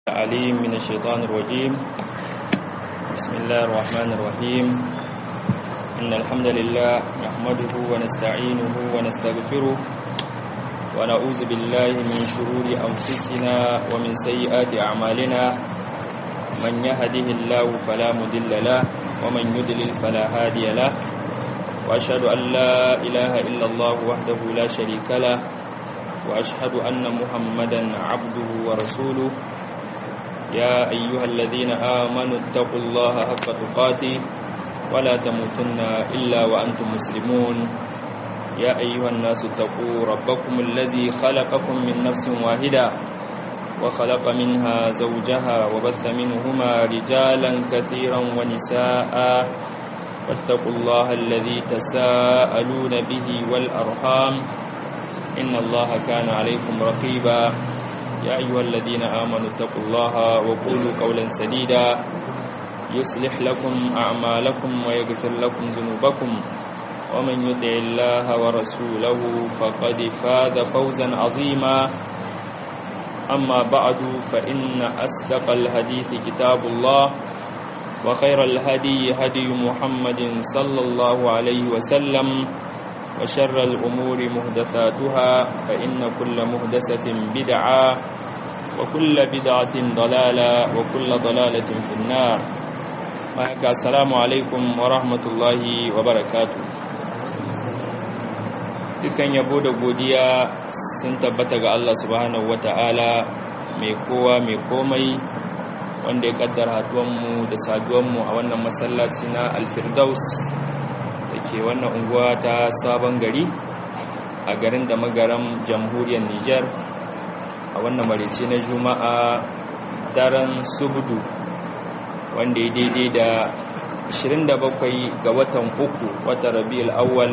العليم من الشيطان الرجيم بسم الله الرحمن الرحيم إن الحمد لله نحمده ونستعينه ونستغفره ونعوذ بالله من شرور أنفسنا ومن سيئات أعمالنا من يهده الله فلا مضل له ومن يضلل فلا هادي له وأشهد أن لا إله إلا الله وحده لا شريك له وأشهد أن محمدا عبده ورسوله يا أيها الذين آمنوا اتقوا الله حق تقاته ولا تموتن إلا وأنتم مسلمون يا أيها الناس اتقوا ربكم الذي خلقكم من نفس واحدة وخلق منها زوجها وبث منهما رجالا كثيرا ونساء واتقوا الله الذي تساءلون به والأرحام إن الله كان عليكم رقيبا يا أيها الذين آمنوا اتقوا الله وقولوا قولا سديدا يصلح لكم أعمالكم ويغفر لكم ذنوبكم ومن يطع الله ورسوله فقد فاز فوزا عظيما أما بعد فإن أصدق الحديث كتاب الله وخير الهدي هدي محمد صلى الله عليه وسلم وشر الأمور مهدثاتها فإن كل مهدسة بدعة وكل بدعة ضلالة وكل ضلالة في النار معك السلام عليكم ورحمة الله وبركاته dukan yabo da godiya sun tabbata ga Allah subhanahu wata'ala mai kowa mai komai wanda ya kaddara haduwanmu da saduwanmu a wannan masallaci na alfirdaus da ke wannan unguwa ta sabon gari a garin da magaram jamhuriyar Nijar a wannan marice na juma'a daren subudu wanda ya daidai da 27 ga watan uku watan rabi'ul awwal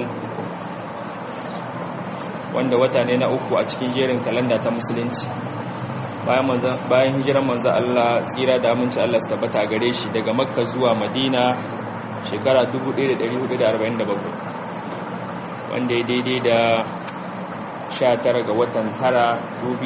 wanda wata ne na uku a cikin jerin kalanda ta musulunci bayan hijiran manzo Allah tsira da aminci Allah su tabbata gare shi daga makka zuwa madina shekara 1447 wanda ya daidai da 19 ga watan tara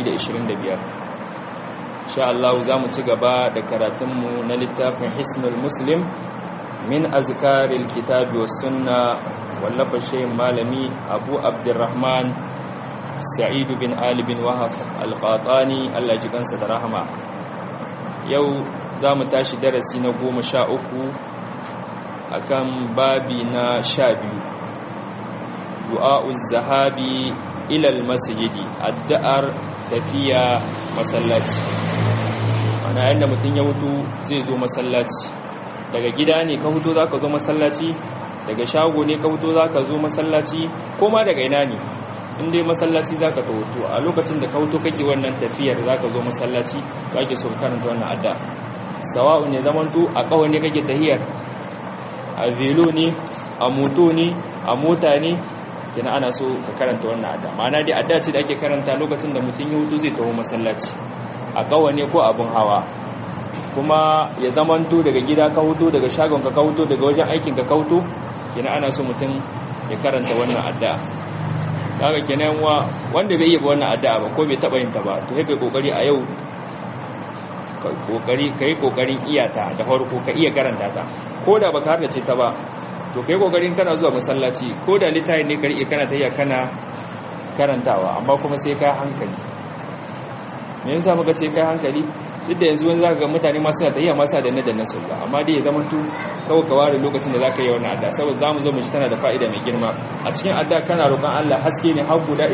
2025 sha Allah za mu ci gaba da karatunmu na littafin hisnul muslim min azkaril kitabi was sunna wallafa shayin malami abu abdurrahman sa'idu bin ali bin wahaf alqatani Allah ji kansa da rahama yau za mu tashi darasi na goma sha uku akan babi na sha biyu du'a'uz zahabi ilal masjidi addu'ar tafiya masallaci ana yanda mutum ya hutu zai zo masallaci daga gida ne ka hutu zaka zo masallaci daga shago ne ka hutu zaka zo masallaci ko ma daga ina ne in dai masallaci zaka ta hutu a lokacin da ka hutu kake wannan tafiyar zaka zo masallaci kake so karanta wannan addu'a sawa'u ne zamanto a kawai ne kake tahiyar a velo ne a moto ne a mota ne kina ana so ka karanta wannan adda ma'ana dai adda ce da ake karanta lokacin da mutum ya hutu zai taho masallaci a kawa ne ko abin hawa kuma ya zamanto daga gida ka hutu daga shagon ka hutu daga wajen aikin ka hutu kina ana so mutum ya karanta wannan adda kaga kenan wa wanda bai yi ba wannan adda ba ko bai taba yin ta ba to kai kokari a yau kokari kai kokarin iyata da farko ka iya karanta ta ko da baka harda ce ta ba to kai kokarin kana zuwa masallaci ko da litayin ne kar iya kana tayya kana karantawa amma kuma sai ka hankali me yasa muka ce kai hankali duk da yanzu wani zaka ga mutane ma suna tayya masa da nadan nasu ba amma dai ya zama to kawai ka ware lokacin da zaka yi wannan adda saboda zamu zo mu ji tana da fa'ida mai girma a cikin adda kana roƙon Allah haske ne har guda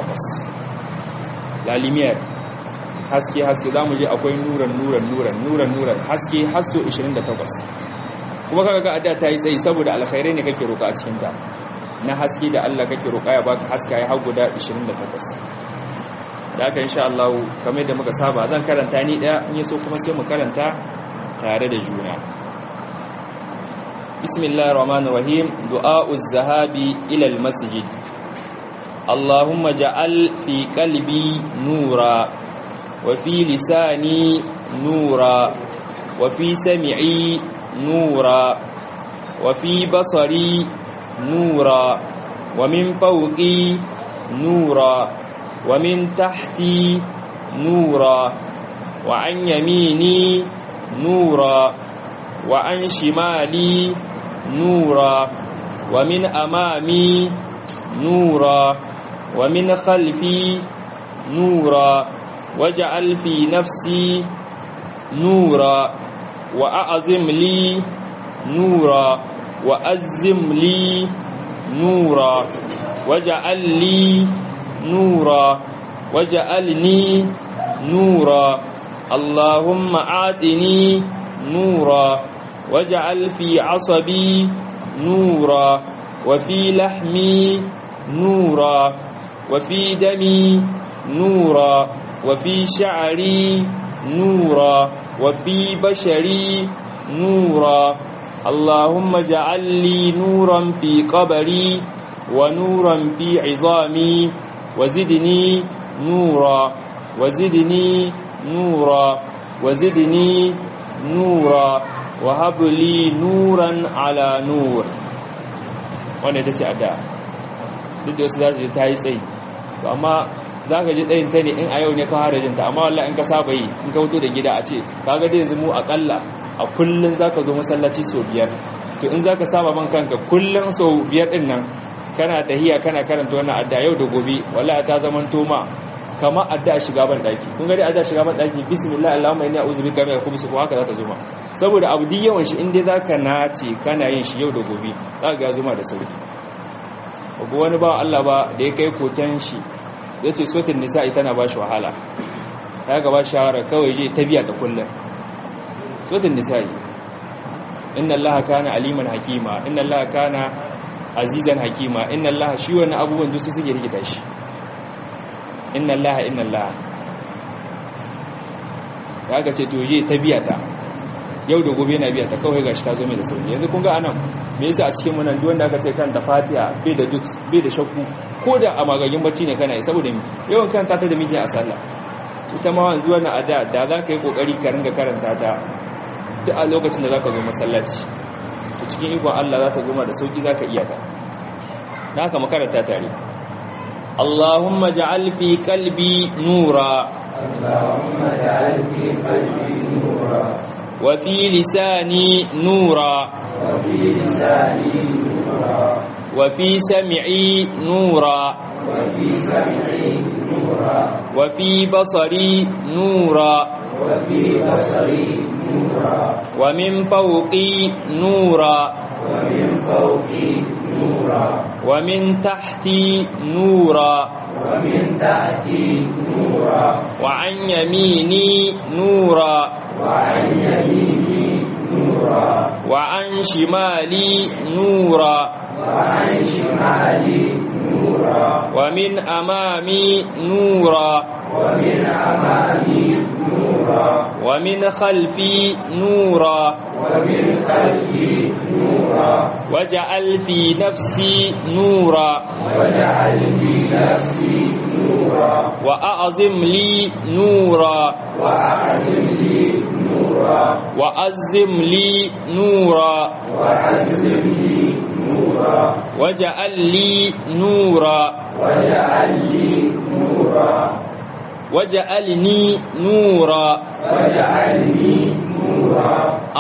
28 lalimiyar haske haske za mu je akwai nuran nuran nuran nuran nuran haske hasso 28 kuma kaga ga adda ta yi tsayi saboda alkhairai ne kake roƙa a cikin ta na haske da Allah kake roƙa ya baka haska ya hagu da 28 da haka insha Allah kamar da muka saba zan karanta ni daya in yaso kuma sai mu karanta tare da juna bismillahir rahmanir rahim du'a'uz zahabi ila al masjid Allahumma ja'al fi qalbi nura وفي لساني نورا وفي سمعي نورا وفي بصري نورا ومن فوقي نورا ومن تحتي نورا وعن يميني نورا وعن شمالي نورا ومن أمامي نورا ومن خلفي نورا واجعل في نفسي نورا وأعظم لي نورا وأزم لي نورا واجعل لي نورا واجعلني نورا اللهم آتني نورا واجعل في عصبي نورا وفي لحمي نورا وفي دمي نورا وفي شعري نورا وفي بشري نورا اللهم اجعل لي نورا في قبري ونورا في عظامي وزدني نورا وزدني نورا وزدني نورا وهب لي نورا على نور wanda ita ce addu'a duk da wasu za su ji ta yi tsayi to amma za ka ji tsayin ta ne in a yau ne ka fara jinta amma wallah in ka saba yi in ka fito da gida a ce kaga dai yanzu mu akalla a kullun za ka zo masallaci sau biyar to in za ka saba man kanka kullun sau biyar din nan kana tahiya kana karanta wannan adda yau da gobe wallahi ta zaman toma kama adda shiga ban daki kun ga dai adda shiga ban daki bismillah allahumma inni a'udhu bika min al-khubuthi wa haka za ta zuma saboda abu di yawan shi inda zaka nace kana yin shi yau da gobe za ga zuma da sauki ko wani ba Allah ba da ya kai koken shi yace sotin nisa'i tana ba shi wahala ya ga ba shawara kawai je ta biya ta kullum sotin nisa'i inna allaha kana aliman hakima inna allaha kana azizan hakima inna allaha shi wannan abubuwan duk su suke rikita shi inna allaha inna allaha kaga ce to je ta biya ta yau da gobe na biya ta kawai gashi ta zo mai da sauki yanzu kun ga anan me yasa a cikin munan duk wanda aka ce kan da fatiha bai da dut bai da shakku ko da a magagin bacci ne kana yi saboda mi yawan karanta ta da miki a sallah ita ma wanzu wannan ada da za ka yi kokari ka ringa karanta ta duk a lokacin da za ka zo masallaci cikin ikon Allah za ta zo ma da sauki za ka iya ta da haka makaranta tare Allahumma ja'al fi qalbi nura Allahumma ja'al fi qalbi nura wa fi lisani nura wa fi lisani nura wa fi sam'i nura wa fi sam'i nura wa fi basari nura wa fi basari nura wa min fawqi nura wa min fawqi nura wa min tahti nura wa min tahti nura wa an yamini nura wa an yamini nura wa an shimali nura wa an shimali nura wa min amami nura wa min amami nura wa min khalfi nura wa min khalfi nura waj'al fi nafsi nura واجعل في نفسي نورا wa a'zim li nura وأعزم لي نورا wa azzim li nura وأعزم لي نورا waj'al li nura واجعل لي نورا waj'alni nura واجعلني نورا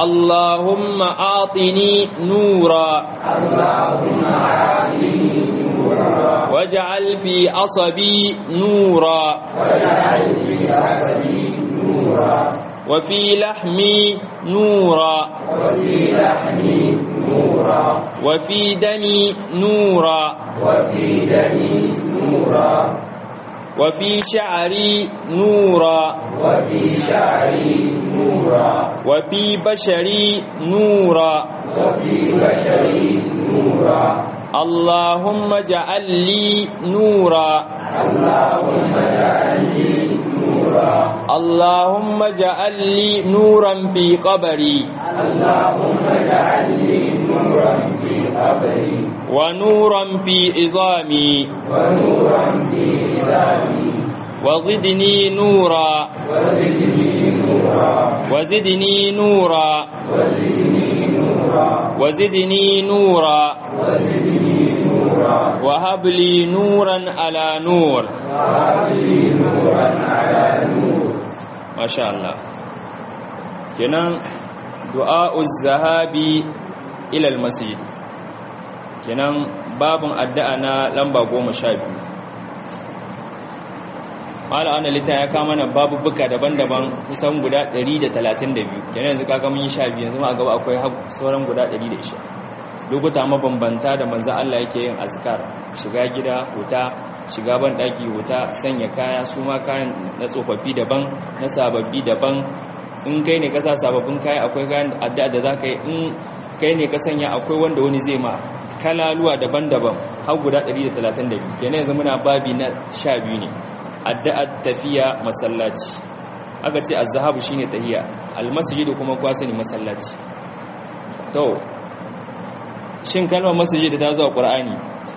اللهم أعطني نورا اللهم أعطني نورا واجعل في عصبي نورا واجعل في عصبي نورا وفي لحمي نورا وفي لحمي نورا وفي دمي نورا وفي دمي نورا وفي شعري نورا وفي شعري نورا وفي بشري نورا وفي بشري نورا اللهم اجعل لي نورا اللهم اجعل لي نورا اللهم اجعل لي نورا في قبري اللهم اجعل لي نورا في قبري ونورا في عظامي ونورا في عظامي وزدني نورا وزدني نورا وزدني نورا وزدني نورا وزدني نورا وزدني نورا وهب لي نورا على نور وهب لي نورا على نور masha Allah kenan du'a'uz zahabi ila al-masjid kenan babun addu'a na lamba 12 mala ana litan ya kama mana babubuka daban-daban kusan guda 132 kenan yanzu kaga mun yi 12 yanzu ma a gaba akwai sauran guda 120 lokuta mabambanta da manzo Allah yake yin azkar shiga gida huta shiga ban daki huta sanya kaya su ma kayan na tsofaffi daban na sababbi daban in kai ne ka sa sababbin kaya akwai kayan addu'a da zaka yi in kai ne ka sanya akwai wanda wani zai ma kalaluwa daban-daban har guda 132 kenan yanzu muna babi na 12 ne addu'ar tafiya masallaci aka ce az-zahabu shine tahiya al-masjidu kuma kwa sani masallaci to shin kalmar masjidu ta zo a qur'ani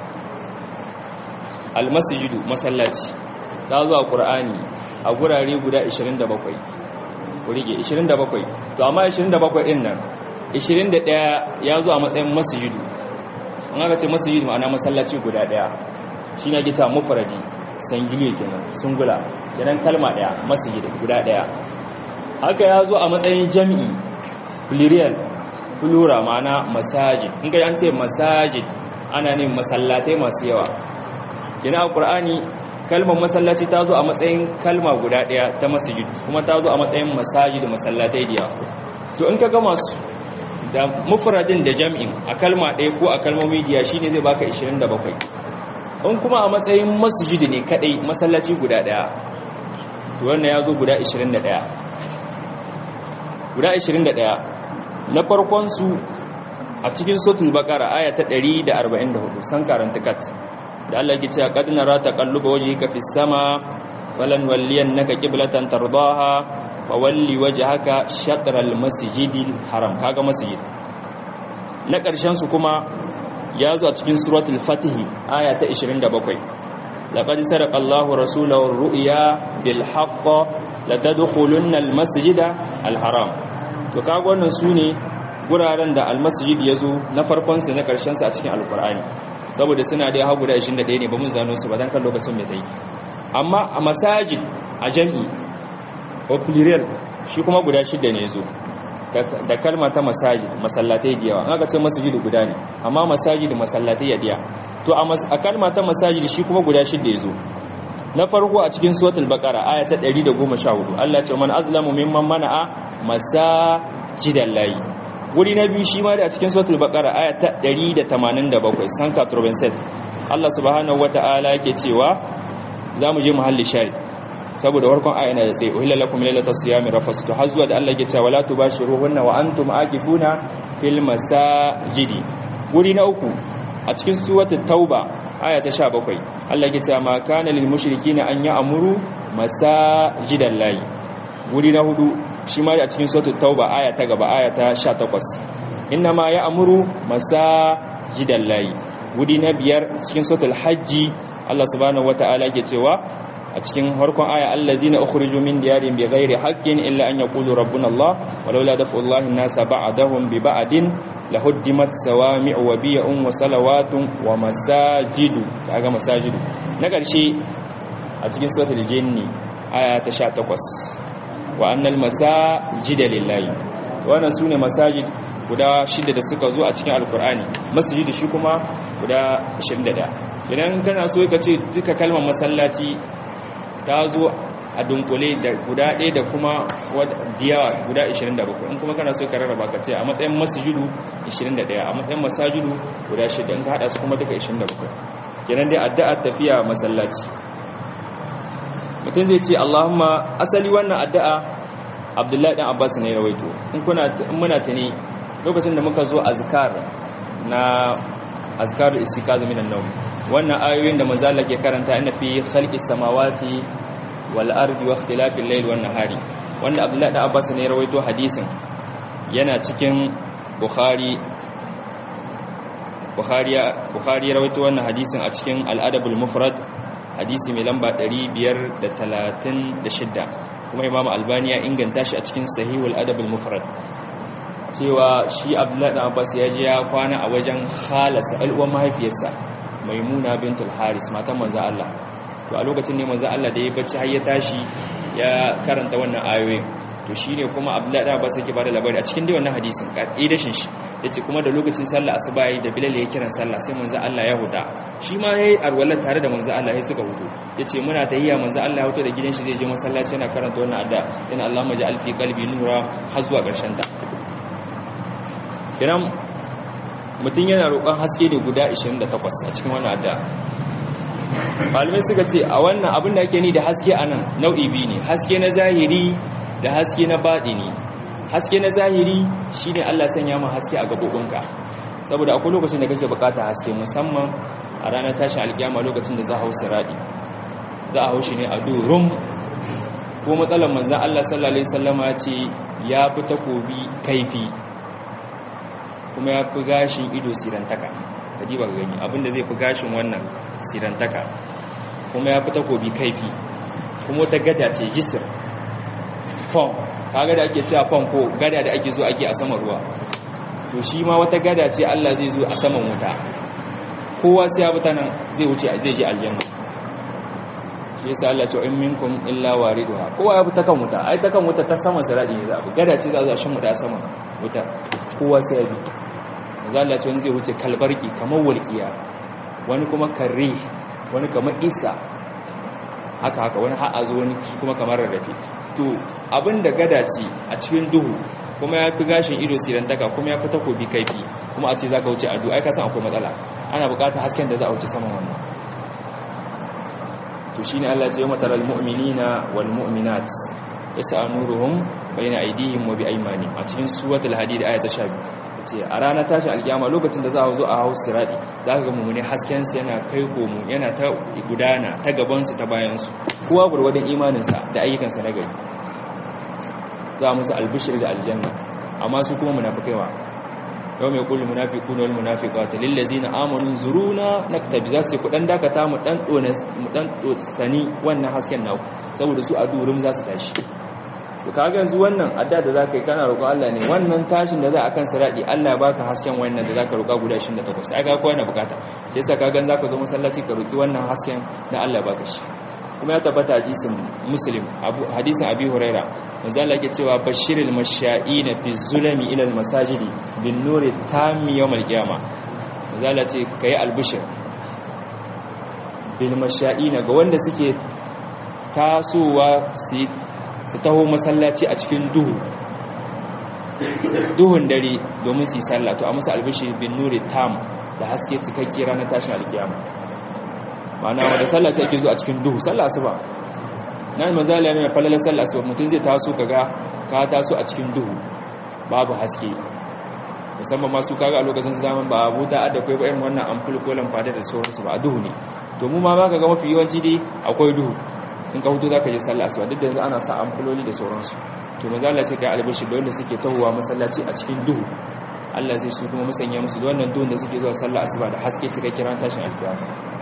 al-masjidu masallaci ta zo a qur'ani a gurare guda 27 kurige 27 to amma 27 din nan 21 ya zo a matsayin masjidu an aka ce masjidu ma'ana masallaci guda daya shine ake cewa mufradi sangile kenan sungula kenan kalma daya masjid guda daya haka ya zo a matsayin jami'i plurial plura ma'ana masajid in ga an ce masajid ana ne masallatai masu yawa kenan a qur'ani kalmar masallaci ta zo a matsayin kalma guda daya ta masjid kuma ta zo a matsayin masajid masallatai diya to in ka ga masu da mufradin da jami'in a kalma ɗaya ko a kalmomi diya shine zai baka 27 in kuma a matsayin masjidi ne kadai masallaci guda daya to wannan ya zo guda 21 guda 21 na farkon su a cikin sotul bakara aya ta 144 san karanta kat da Allah yake cewa qad nara taqalluba wajhika fis sama falan walliyannaka qiblatan tardaha fawalli wajhaka shatral masjidil haram kaga masjid na ƙarshen su kuma ya zo a cikin suratul fatihi aya ta 27 laqad sadaqa Allahu rasulahu ar-ru'ya bil haqq latadkhulunna al-masjida al-haram to kaga wannan sune guraren da al-masjid yazo na farkon sa na karshen sa a cikin al-Qur'ani saboda suna da hagu da 21 ne ba mun zano su ba dan kan lokacin mai tayi amma a masajid a jami'i ko plural shi kuma guda shida ne yazo da kalma ta masajid masallatai da yawa an aka ce masjidu guda ne amma masajid masallatai ya diya to a kalma ta masajid shi kuma guda shida yazo na farko a cikin suratul baqara aya ta 114 Allah ce man azlamu mimman mana'a masajidan layi wuri na biyu shi ma da a cikin suratul baqara aya ta 187 sanka turbenset Allah subhanahu wataala yake cewa zamu je muhalli shari saboda warkon aya yana da tsaye uhilla lakum lailatas siyami rafasutu har zuwa da Allah ya ce wala tubashiruhunna wa antum akifuna fil masajidi wuri na uku a cikin suratul tauba aya ta 17 Allah ya ce ma kana lil mushrikina an ya'muru masajidan lahi wuri na hudu shi ma a cikin suratul tauba aya ta gaba aya ta 18 inna ma ya'muru masajidan lahi wuri na biyar cikin suratul hajji Allah subhanahu wataala yake cewa a cikin harkon aya allazina ukhriju min diyarihim bighairi haqqin illa an yaqulu rabbuna Allah walaula daf'ullahi an-nasa ba'dahum bi ba'din lahuddimat sawami'u wa biya'un wa salawatun wa masajidu kaga masajidu na ƙarshe a cikin suratul jinni aya ta 18 wa annal masajida lillahi wannan sune masajid guda shida da suka zo a cikin alkur'ani masjid shi kuma guda 21 idan kana so ka ce duka kalmar masallaci ta zo a dunkule da guda ɗaya da kuma diyawa guda 27 in kuma kana so ka rarraba ka ce a matsayin masjidu 21 a matsayin masajidu guda shida in ka haɗa su kuma duka 27 kenan dai addu'ar tafiya masallaci mutum zai ce Allahumma asali wannan addu'a Abdullahi dan Abbas ne rawaito in kuna in muna tani lokacin da muka zo azkar na azkaru istiqazu minan nawm wannan ayoyin da manzo Allah ke karanta inna fi khalqis samawati wal ardi wa ikhtilafil layli wan nahari wanda Abdullahi dan Abbas ne rawaito hadisin yana cikin Bukhari Bukhari Bukhari rawaito wannan hadisin a cikin al-Adabul Mufrad hadisi mai lamba 536 kuma Imam Albani ya inganta shi a cikin Sahihul Adabul Mufrad cewa shi Abdullahi dan Abbas ya je ya kwana a wajen khalasa al'uwan mahaifiyarsa Maimuna bintul Haris matan manzo Allah to a lokacin ne manzo Allah da ya bacci har ya tashi ya karanta wannan ayoyin to shine kuma Abdullahi da ba sai ke bada labari a cikin dai wannan hadisin kaidashin shi yace kuma da lokacin sallah asuba yayi da Bilal ya kiran sallah sai manzo Allah ya huta shi ma yayi arwalar tare da manzo Allah sai suka hutu yace muna tahiyya manzo Allah ya huto da gidan shi zai je masallaci yana karanta wannan adda yana Allahumma ja'al fi qalbi nura har zuwa ƙarshen ta kiran mutum yana roƙon haske ne guda 28 a cikin wannan adda malamai suka ce a wannan abin da ake ni da haske a nan nau'i biyu ne haske na zahiri da haske na baɗini haske na zahiri shi ne allah sanya ma haske a gaɓoɓinka saboda akwai lokacin da kake bukata haske musamman a ranar tashin alkiyama lokacin da za a hau siraɗi za a hau shi ne a durum ko matsalar manzan allah sallallahu alaihi sallama ce ya fi takobi kaifi kuma ya fi gashin ido sirantaka ka ji ba gani abinda zai fi gashin wannan sirantaka kuma ya fi takobi kaifi kuma wata gada ce jisir fon kaga da ake cewa fon ko gada da ake zo ake a saman ruwa to shi ma wata gada ce Allah zai zo a saman wuta kowa sai ya buta nan zai wuce zai je aljanna shi yasa Allah ce in minkum illa wariduha kowa ya buta kan wuta ai ta kan wuta ta saman siradi ne za a gada ce za a shin mu da saman wuta kowa sai ya bi manzo Allah ce wani zai wuce kalbarki kamar walkiya wani kuma karri wani kamar isa haka haka wani ha'azo wani kuma kamar rarrafe to abinda gada ce a cikin duhu kuma ya fi gashin ido sirantaka kuma ya fi takobi kaifi kuma a ce za ka wuce adu ai kasan akwai matsala ana bukatar hasken da za a wuce saman wannan to shi ne Allah ce yi mataral mu'minina wal mu'minat yasa nuruhum bayna aydihim wa bi aymanihim a cikin suratul hadid aya ta 12 ce a ranar tashin alkiyama lokacin da za a zo a hau siradi za ka ga mummune haskensu yana kai komu yana ta gudana ta gabansu ta bayansu kowa gurgwadon imaninsa da ayyukansa na gari za musu albishir da aljanna amma su kuma munafikaiwa yau mai kullum munafiku na wani munafika wata lillazi na amonin zuruna na tabi za su ce kudan dakata mu dan sani wannan hasken naku saboda su a durum za su tashi to kaga yanzu wannan adda da zaka yi kana roƙo Allah ne wannan tashin da za a kan siradi Allah ya baka hasken wannan da zaka roƙa guda 28 ai ga kowa yana bukata sai yasa kaga zaka zo masallaci ka roki wannan hasken da Allah ya baka shi kuma ya tabbata hadisin muslim hadisin abi huraira manzo Allah yake cewa bashiril masha'ina fi zulami ila almasajidi bin nuri tammi yawm alqiyama manzo Allah ce kai albishir bil masha'ina ga wanda suke tasowa su su taho masallaci a cikin duhu duhun dare domin su yi sallah to a musu albishi bin nuri tam da haske cikakke ranar tashin alkiyama ma'ana wanda sallah ce ake zo a cikin duhu sallah asuba na mazala ne falalar sallah asuba mutum zai taso kaga ka taso a cikin duhu babu haske musamman masu kaga a lokacin zaman ba abu ta adda kai ba irin wannan ampul ko lamfata da sauransu ba a duhu ne to mu ma ba ka ga mafi yawanci dai akwai duhu in ka hutu za ka je sallah asuba duk da yanzu ana sa amfuloli da sauransu to maza Allah ce kai albashi da wanda suke tahowa masallaci a cikin duhu Allah zai su kuma musanya musu da wannan duhun da suke zuwa sallah asuba da haske cika kiran tashin alkiyama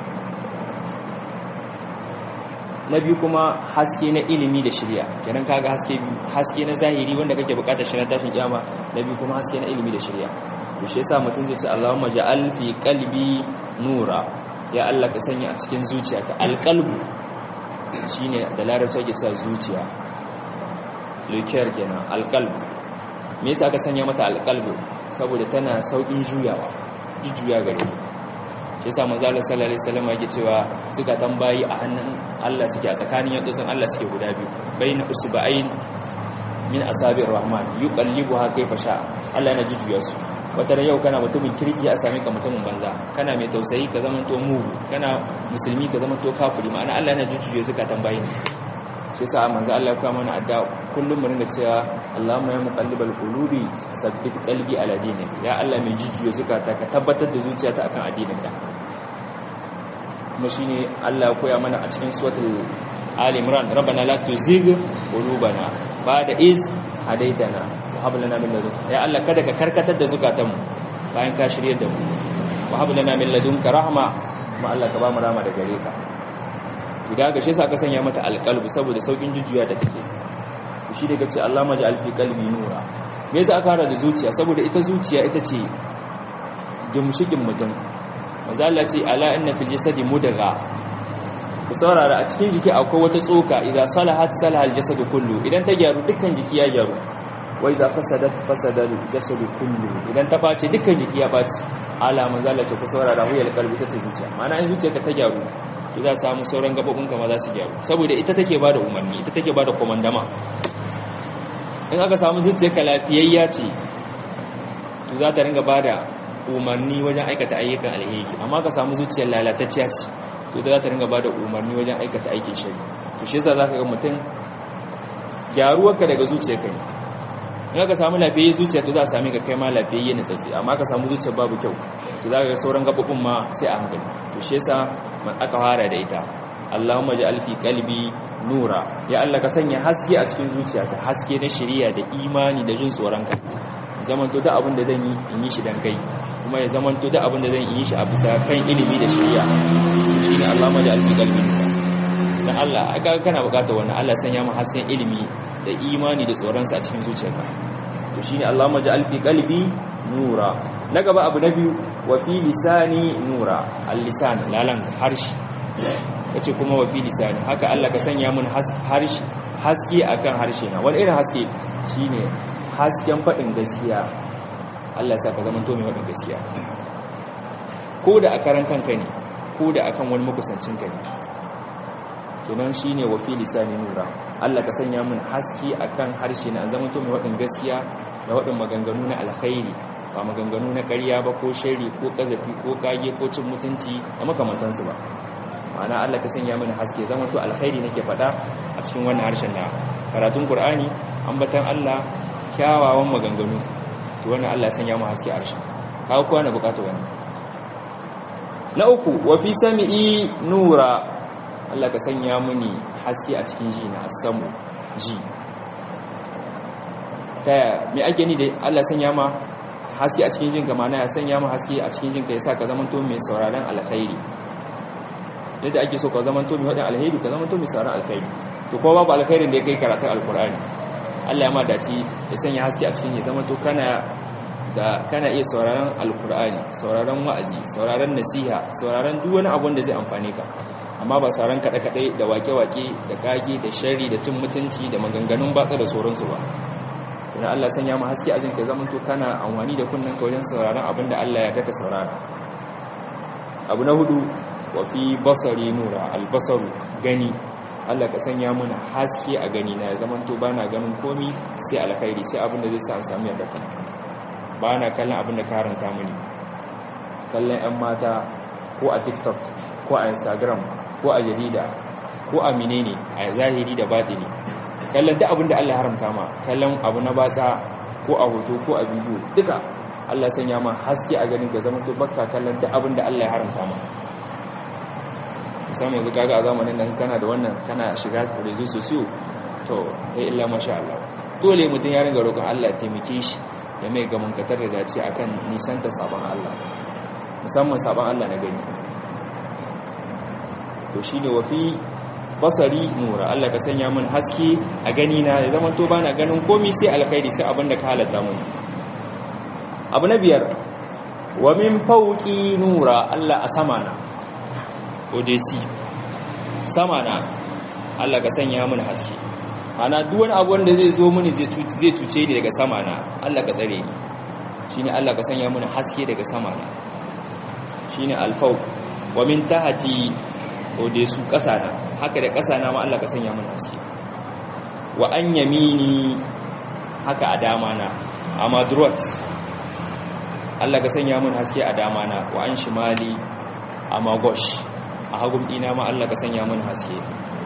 na biyu kuma haske na ilimi da shirya kenan kaga haske biyu haske na zahiri wanda kake bukatar shi na tashin kiyama na biyu kuma haske na ilimi da shirya to shi yasa mutum zai ce Allahumma ja'al fi qalbi nura ya Allah ka sanya a cikin zuciyata alqalbu shine da larabci ake cewa zuciya likiyar kenan alqalb me yasa aka sanya mata alqalb saboda tana saukin juyawa jujjuya gare ta shi yasa manzo Allah sallallahu alaihi wasallam yake cewa suka tambayi a hannun Allah suke a tsakanin yatsotsin Allah suke guda biyu baina usba'ain min asabir rahman yuqallibuha kayfa sha Allah yana jujjuya su wata yau kana mutumin kirki a same ka mutumin banza kana mai tausayi ka zama to mugu kana musulmi ka zama to kafiri ma'ana Allah yana jujjuye suka tambaye ni shi yasa manzo Allah ya kawo mana adda kullum mu ringa cewa Allahumma ya muqallibal qulubi sabbit qalbi ala dinik ya Allah mai jujjuye zukata ka tabbatar da zuciyata akan addininka kuma shine Allah ya koya mana a cikin suratul Ali Imran rabbana la tuzigh qulubana ba'da iz hadaitana wa hab lana min ladunka ya Allah kada ka karkatar da zukatanmu bayan ka shirye da mu wa hab lana min ladunka rahma kuma Allah ka ba mu rahma da gare ka idan ga shi yasa ka sanya mata alqalbu saboda saukin jujjuya da take to shi daga ce Allah maj'al fi qalbi nura me yasa aka fara da zuciya saboda ita zuciya ita ce gimshikin mutum manzo Allah ce ala inna fil jasadi mudgha ku saurara a cikin jiki akwai wata tsoka idza salahat salaha al-jasad kullu idan ta gyaru dukkan jiki ya gyaru wa idza fasadat fasada al-jasad kullu idan ta bace dukkan jiki ya bace ala manzala ce ku saurara huyal qalbi ta zuciya ma'ana in zuciyarka ta gyaru to za samu sauran gabobin ka ma za su gyaru saboda ita take bada umarni ita take bada komandama in aka samu zuciyarka lafiyayya ce to za ta ringa bada umarni wajen aikata ayyukan alheri amma ka samu zuciyar lalatacciya ce to za ta ringa bada umarni wajen aikata aikin shari to shi yasa zaka ga mutum gyaruwarka daga zuciyarka ne in aka samu lafiyayye zuciya to za a sami ka kai ma lafiyayye ne tsatsi amma ka samu zuciyar babu kyau to za ka ga sauran gabobin ma sai a hankali to shi yasa man aka fara da ita Allahumma ja'al fi qalbi nura ya Allah ka sanya haske a cikin zuciyata haske na shari'a da imani da jin tsoron ka zamanto da abin da zan yi in yi shi dan kai kuma ya zamanto da abin da zan yi shi a bisa kan ilimi da shari'a shine Allahumma ja'al fi qalbi nura dan Allah aka kana bukatar wannan Allah sanya mu hasken ilimi da imani da tsoron sa a cikin zuciyarka to shine Allahumma ja'al fi qalbi nura na gaba abu na biyu wa fi lisani nura al-lisan lalan harshe kace kuma wa fi lisani haka Allah ka sanya mun harshe haske akan harshe na wani irin haske shine hasken fadin gaskiya Allah ya saka zaman to mai fadin gaskiya ko da a karan kanka ne ko da akan wani makusancin ka ne kenan shine wa fi lisani nura Allah ka sanya mun haske akan harshe na zaman to mai fadin gaskiya da wadin maganganu na alkhairi ba maganganu na ƙarya ba ko shari ko ƙazafi ko kage ko cin mutunci da makamantansu ba ma'ana Allah ka sanya mana haske zama to alkhairi nake faɗa a cikin wannan harshen na karatun Qur'ani ambatan Allah kyawawan maganganu to wannan Allah ya sanya mu haske a harshen kawo kowa na bukata wannan na uku wa fi sami'i nura Allah ka sanya muni haske a cikin ji na asamu ji ta me ake ni da Allah sanya ma haske a cikin jinka mana ya sanya ma haske a cikin jinka yasa ka zama to mai sauraron alkhairi yadda ake so ka zama to mai wadin alkhairi ka zama to mai sauraron alkhairi to ko babu alkhairin da ya kai karatun alkur'ani Allah ya ma dace ya sanya haske a cikin ya zama to kana da kana iya sauraron alkur'ani sauraron wa'azi sauraron nasiha sauraron duk wani abu da zai amfane ka amma ba sauraron kaɗe-kaɗe da wake-wake da kage da shari da cin mutunci da maganganun batsa da sauransu ba sannan Allah sanya mu haske a jinka zaman to kana amfani da kunnen ka wajen sauraron abin da Allah ya daka saurara abu na hudu wa fi basari nura albasaru gani Allah ka sanya mana haske a gani na ya zaman to bana ganin komi sai alkhairi sai abin da zai sa an samu yarda ka bana kallon abin da ka haranta mini kallon yan mata ko a TikTok ko a Instagram ko a jarida ko a menene a zahiri da batini kallon duk abin da Allah haramta ma kallon abu na batsa ko a hoto ko a bidiyo duka Allah sanya ma haske a ganin ka zama to bakka kallon duk abin da Allah ya haramta ma musamman yanzu kaga a zamanin nan kana da wannan kana shiga rezo sosiyo to eh illa masha Allah dole mutum ya ringa roƙon Allah ya taimake shi ya mai gaman katar da dace akan nisanta sabon Allah musamman sabon Allah na gani to shine wafi basari nura Allah ka sanya min haske a gani na ya zama to bana ganin komai sai alkhairi sai abinda ka halatta mun abu na biyar wa min fawqi nura Allah a sama na odesi sama na Allah ka sanya min haske ana duk wani abu wanda zai zo mini zai zai cuce ni daga sama na Allah ka tsare ni shine Allah ka sanya min haske daga sama na shine alfawq wa min tahti odesu ƙasa na haka da ƙasa na ma Allah ka sanya mun haske wa an yamini haka a dama na a madrot Allah ka sanya mun haske a dama na wa an shimali a magosh a hagun dina ma Allah ka sanya mun haske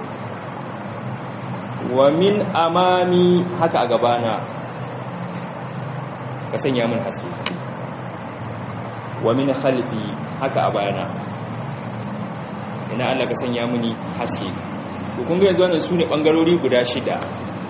wa min amami haka a gabana ka sanya mun haske wa min khalfi haka a bayana ina Allah ka sanya mini haske to kun ga yanzu wannan sune bangarori guda shida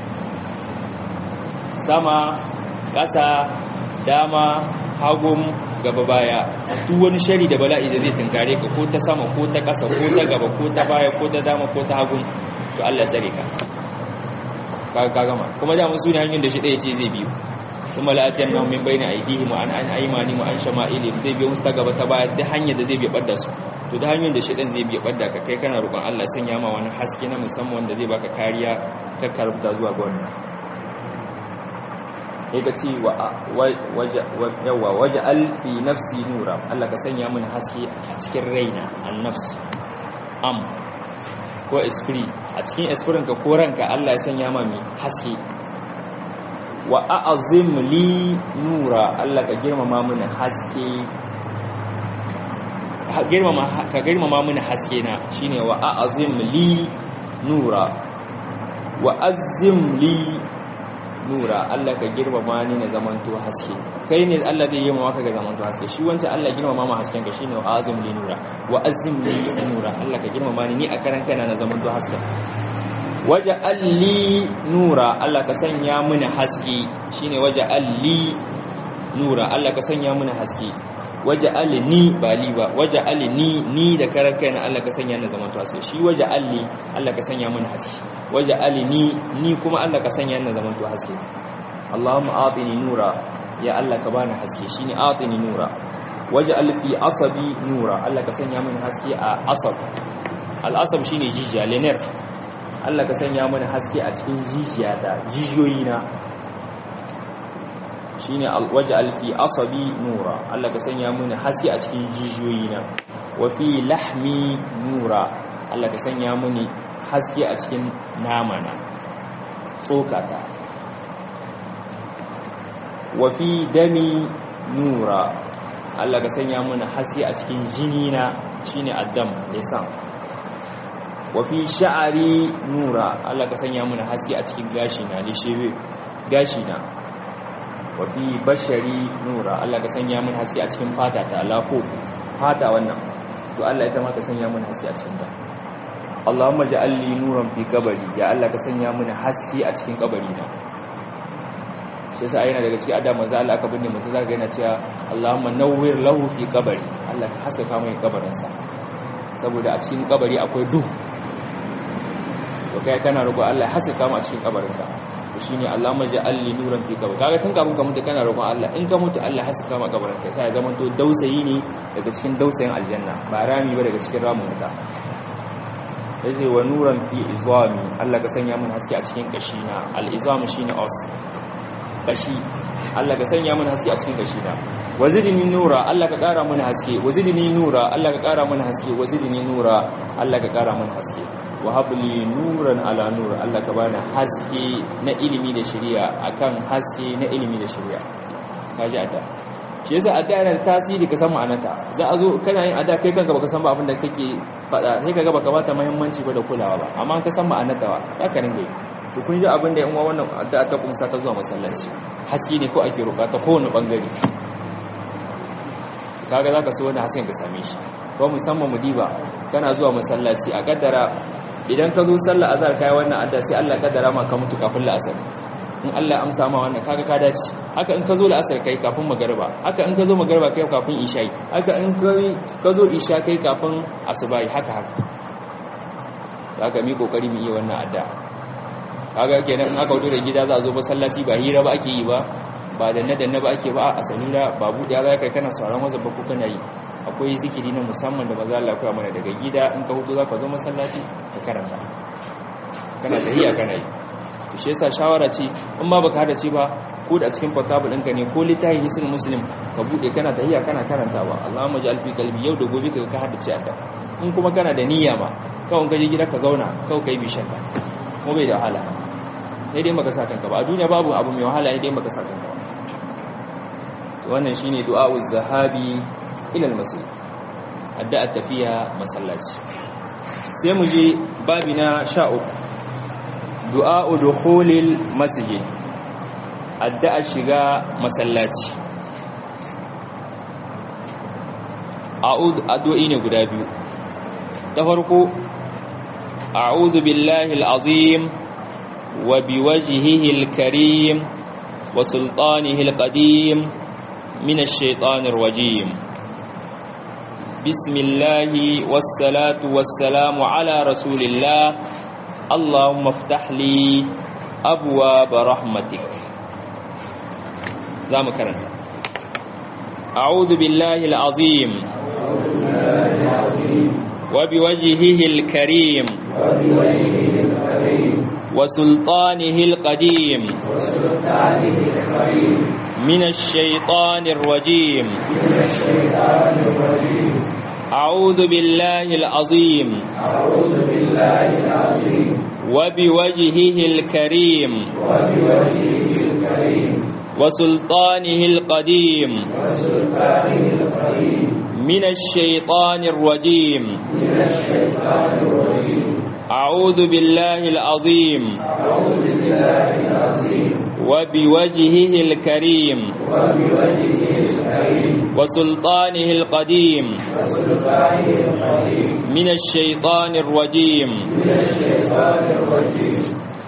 sama ƙasa dama hagum gaba baya duk wani shari da bala'i da zai tunkare ka ko ta sama ko ta ƙasa ko ta gaba ko ta baya ko ta dama ko ta hagum to Allah tsare ka ka gama kuma da mun sune hanyar da shi ɗaya ce zai biyu sun mala'atiyar nan min bayna aidihim an an aymani mu an shama'ili zai biyo musu ta gaba ta baya duk hanyar da zai biya bar da su to da hanyoyin da shedan zai biya badda ka kai kana roƙon Allah sanya ma wani haske na musamman wanda zai baka kariya ka karbuta zuwa ga wannan sai ka ce wa waje alfi nafsi nura Allah ka sanya mini haske a cikin raina an nafs am ko esprit a cikin esprit ka ko ranka Allah ya sanya ma mai haske wa a'azim li nura Allah ka girmama mini haske ka girmama mini haske na shine wa a'azim li nura wa azim li nura Allah ka girmama ni na zamanto haske kai ne Allah zai girmama ka ga zamanto haske shi wancan Allah girmama ma hasken ka shine wa azim li nura wa azim li nura Allah ka girmama ni ni a karan kaina na zamanto haske waje alli nura Allah ka sanya mini haske shine waje alli nura Allah ka sanya mini haske waje alni ba li ba waje alni ni da karan kaina Allah ka sanya ni zamanto haske shi waje alli Allah ka sanya mini haske waje alini ni kuma Allah ka sanya ni zaman to haske Allahumma atini nura ya Allah ka bani haske shine atini nura waje alfi asabi nura Allah ka sanya mini haske a asab al-asab shine jijiya lener Allah ka sanya mini haske a cikin jijiyata jijiyoyina shine waje alfi asabi nura Allah ka sanya mini haske a cikin jijiyoyina wa fi lahmi nura Allah ka sanya mini haske a cikin namana tsokata wafi dami nura Allah ka sanya mana haske a cikin jini na shine addam lisan wafi sha'ari nura Allah ka sanya mana haske a cikin gashi na lishebe gashi na wafi bashari nura Allah ka sanya mana haske a cikin fata ta lako fata wannan to Allah ita ma ka sanya mana haske a cikin ta Allahumma ja'alli nuran fi kabari ya Allah ka sanya mini haske a cikin kabari na shi yasa yana daga cikin adama za Allah aka binne mutum zaka yana cewa Allahumma nawwir lahu fi kabari Allah ka haskaka mai kabarin sa saboda a cikin kabari akwai duhu to kai kana roƙo Allah haskaka mu a cikin kabarin ka to shine Allahumma ja'alli nuran fi kabari kaga tun kafin ka mutu kana roƙon Allah in ka mutu Allah haskaka mu kabarin ka sai ya zama to dausayi ne daga cikin dausayin aljanna ba rami ba daga cikin ramin wuta yace wa nuran fi izami Allah ka sanya mun haske a cikin kashi na al-izam shine os kashi Allah ka sanya mun haske a cikin kashi na wazidni nura Allah ka kara mun haske wazidni nura Allah ka kara mun haske wazidni nura Allah ka kara mun haske wa habli nuran ala nur Allah ka bani haske na ilimi da shari'a akan haske na ilimi da shari'a kaji adda shi yasa adda yana da tasiri ka san ma'anata za a zo kana yin adda kai kanka baka san ba abin da kake faɗa sai kaga baka bata muhimmanci ba da kulawa ba amma ka san ma'anata ba za ka ringa yi to kun ji abin da yan uwa wannan adda ta kumsa ta zuwa masallaci haske ne ko ake roƙa ta kowane bangare kaga zaka so wani hasken ka same shi ko musamman mu diba kana zuwa masallaci a kaddara idan ka zo sallah azhar kai wannan adda sai Allah kaddara ma ka mutu kafin la'asar in Allah amsa ma wannan kaga ka dace haka in ka zo la'asar kai kafin magariba haka in ka zo magariba kai kafin isha'i haka in ka zo isha kai kafin asubahi haka haka haka mi kokari mu yi wannan adda kaga kenan in aka wuce da gida za a zo masallaci ba hira ba ake yi ba ba danne danne ba ake ba a salula ba buɗe za kai kana sauran wazan ba ko kana yi akwai zikiri na musamman da maza Allah ya mana daga gida in ka hutu za ka zo masallaci ka karanta kana tahiya kana yi to shi yasa shawara ce in ma baka hada ce ba ko da cikin portable ɗinka ne ko littafin hisnul muslim ka bude kana tahiya kana karantawa Allahumma ja'al fi qalbi yau da gobe ka ka hada ce adda in kuma kana da niyya ma kawai ka je gida ka zauna kawai kai bishan ka mu bai da wahala sai dai maka sa kanka ba a duniya babu abu mai wahala sai dai maka sa kanka to wannan shine du'a'uz zahabi ila al-masjid addu'a tafiya masallaci sai mu je babi na 13 du'a'u dukhulil masjid addu'a shiga masallaci a'udhu addu'i ne guda biyu ta farko a'udhu billahi al-azim wa biwajhihi al-karim wa sultanihi al-qadim min ash-shaytanir rajim bismillahi was-salatu was-salamu ala rasulillah اللهم افتح لي أبواب رحمتك لا مكرنت أعوذ بالله العظيم العظيم وبوجهه الكريم وبوجهه الكريم وسلطانه القديم وسلطانه الكريم من الشيطان الرجيم من الشيطان الرجيم أعوذ بالله العظيم أعوذ بالله العظيم وبوجهه الكريم وبوجهه الكريم وسلطانه القديم وسلطانه القديم من الشيطان الرجيم من الشيطان الرجيم أعوذ بالله العظيم أعوذ بالله العظيم وبوجهه الكريم وبوجهه الكريم وسلطانه القديم وسلطانه القديم من الشيطان الرجيم من الشيطان الرجيم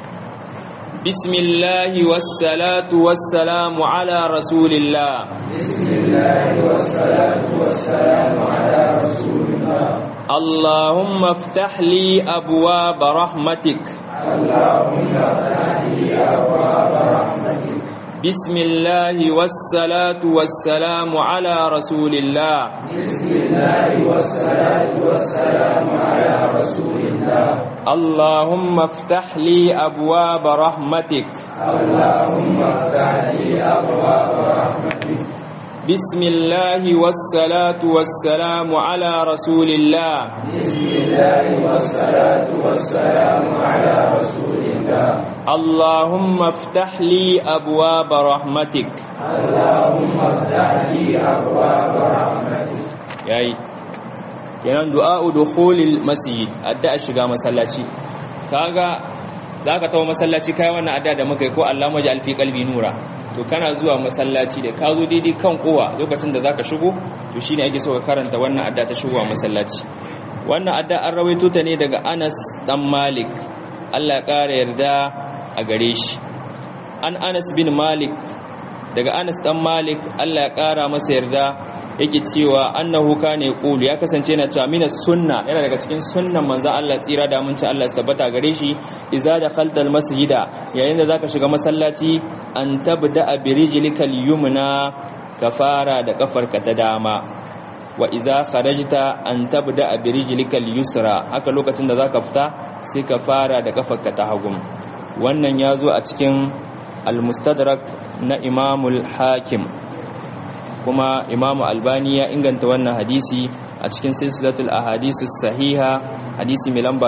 بسم الله والصلاة والسلام على رسول الله بسم الله والصلاة والسلام على رسول الله اللهم افتح لي أبواب رحمتك اللهم افتح لي أبواب رحمتك بسم الله والصلاة والسلام على رسول الله بسم الله والصلاة والسلام على رسول الله اللهم افتح لي أبواب رحمتك اللهم افتح لي أبواب رحمتك بسم الله والصلاة والسلام على رسول الله بسم الله والصلاة والسلام على رسول الله اللهم افتح لي أبواب رحمتك اللهم افتح لي أبواب رحمتك yayi kenan du'a'u dukhulil masjid addu'a shiga masallaci kaga zaka tawo masallaci kai wannan addu'a da muka yi ko Allah maji alfi qalbi nura to kana zuwa masallaci da ka zo daidai kan kowa lokacin da zaka shigo to shine ake so ka karanta wannan addu'a ta shigowa masallaci wannan addu'a an rawaito ta ne daga Anas dan Malik Allah ya kara yarda a gare shi an Anas bin Malik daga Anas dan Malik Allah ya kara masa yarda yake cewa annahu kana yaqulu ya kasance yana cewa minas sunna yana daga cikin sunnan manzon Allah tsira da mun ci Allah ya tabbata gare shi idza dakhalta almasjida yayin da zaka shiga masallaci an tabda bi rijlikal yumna ka fara da kafarka ta dama wa idza kharajta an tabda bi rijlikal yusra haka lokacin da zaka fita sai ka fara da kafarka ta hagu wannan yazo a cikin al-mustadrak na imamul hakim kuma imamu albani ya inganta wannan hadisi a cikin silsilatul ahadisu sahiha hadisi mai lamba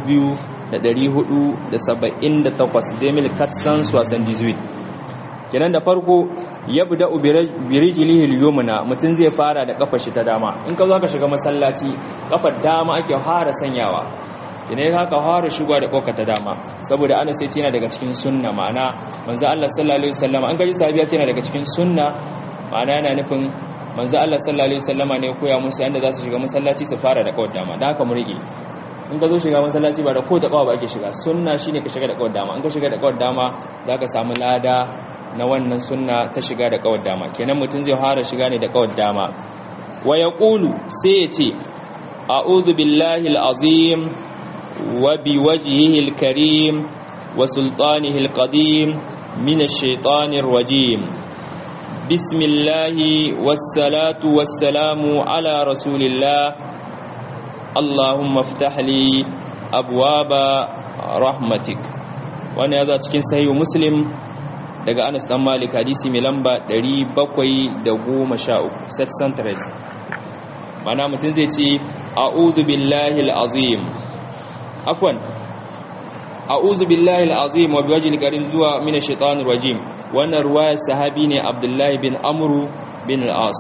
2478 demil katsan suwasan dizuit kenan da farko ya buda birijilihil yumna mutum zai fara da kafar shi ta dama in ka zo ka shiga masallaci kafar dama ake fara sanyawa kine haka fara shiga da kokar ta dama saboda ana sai yana daga cikin sunna ma'ana manzo Allah sallallahu alaihi wasallam an gaji sahabiya yana daga cikin sunna ma'ana yana nufin manzo Allah sallallahu alaihi wasallama ne koya musu yanda za su shiga masallaci su fara da kawar dama da haka mu rike in ka zo shiga masallaci ba da ko ta kawa ba ake shiga sunna shine ka shiga da kawar dama in ka shiga da kawar dama zaka samu lada na wannan sunna ta shiga da kawar dama kenan mutum zai fara shiga ne da kawar dama wa yaqulu sai ya ce a'udhu billahi al-azim wa biwajhihi al-karim wa sultanihi al-qadim min ash-shaytanir rajim بسم الله والصلاة والسلام على رسول الله اللهم افتح لي أبواب رحمتك وانا هذا cikin sahih muslim daga Anas dan Malik hadisi mai lamba 713 set centres mana mutum zai ce a'udhu billahi alazim afwan a'udhu billahi alazim wa biwajhil karim zuwa minash shaitanir rajim wannan ruwayar sahabi ne abdullahi bin amuru bin al'as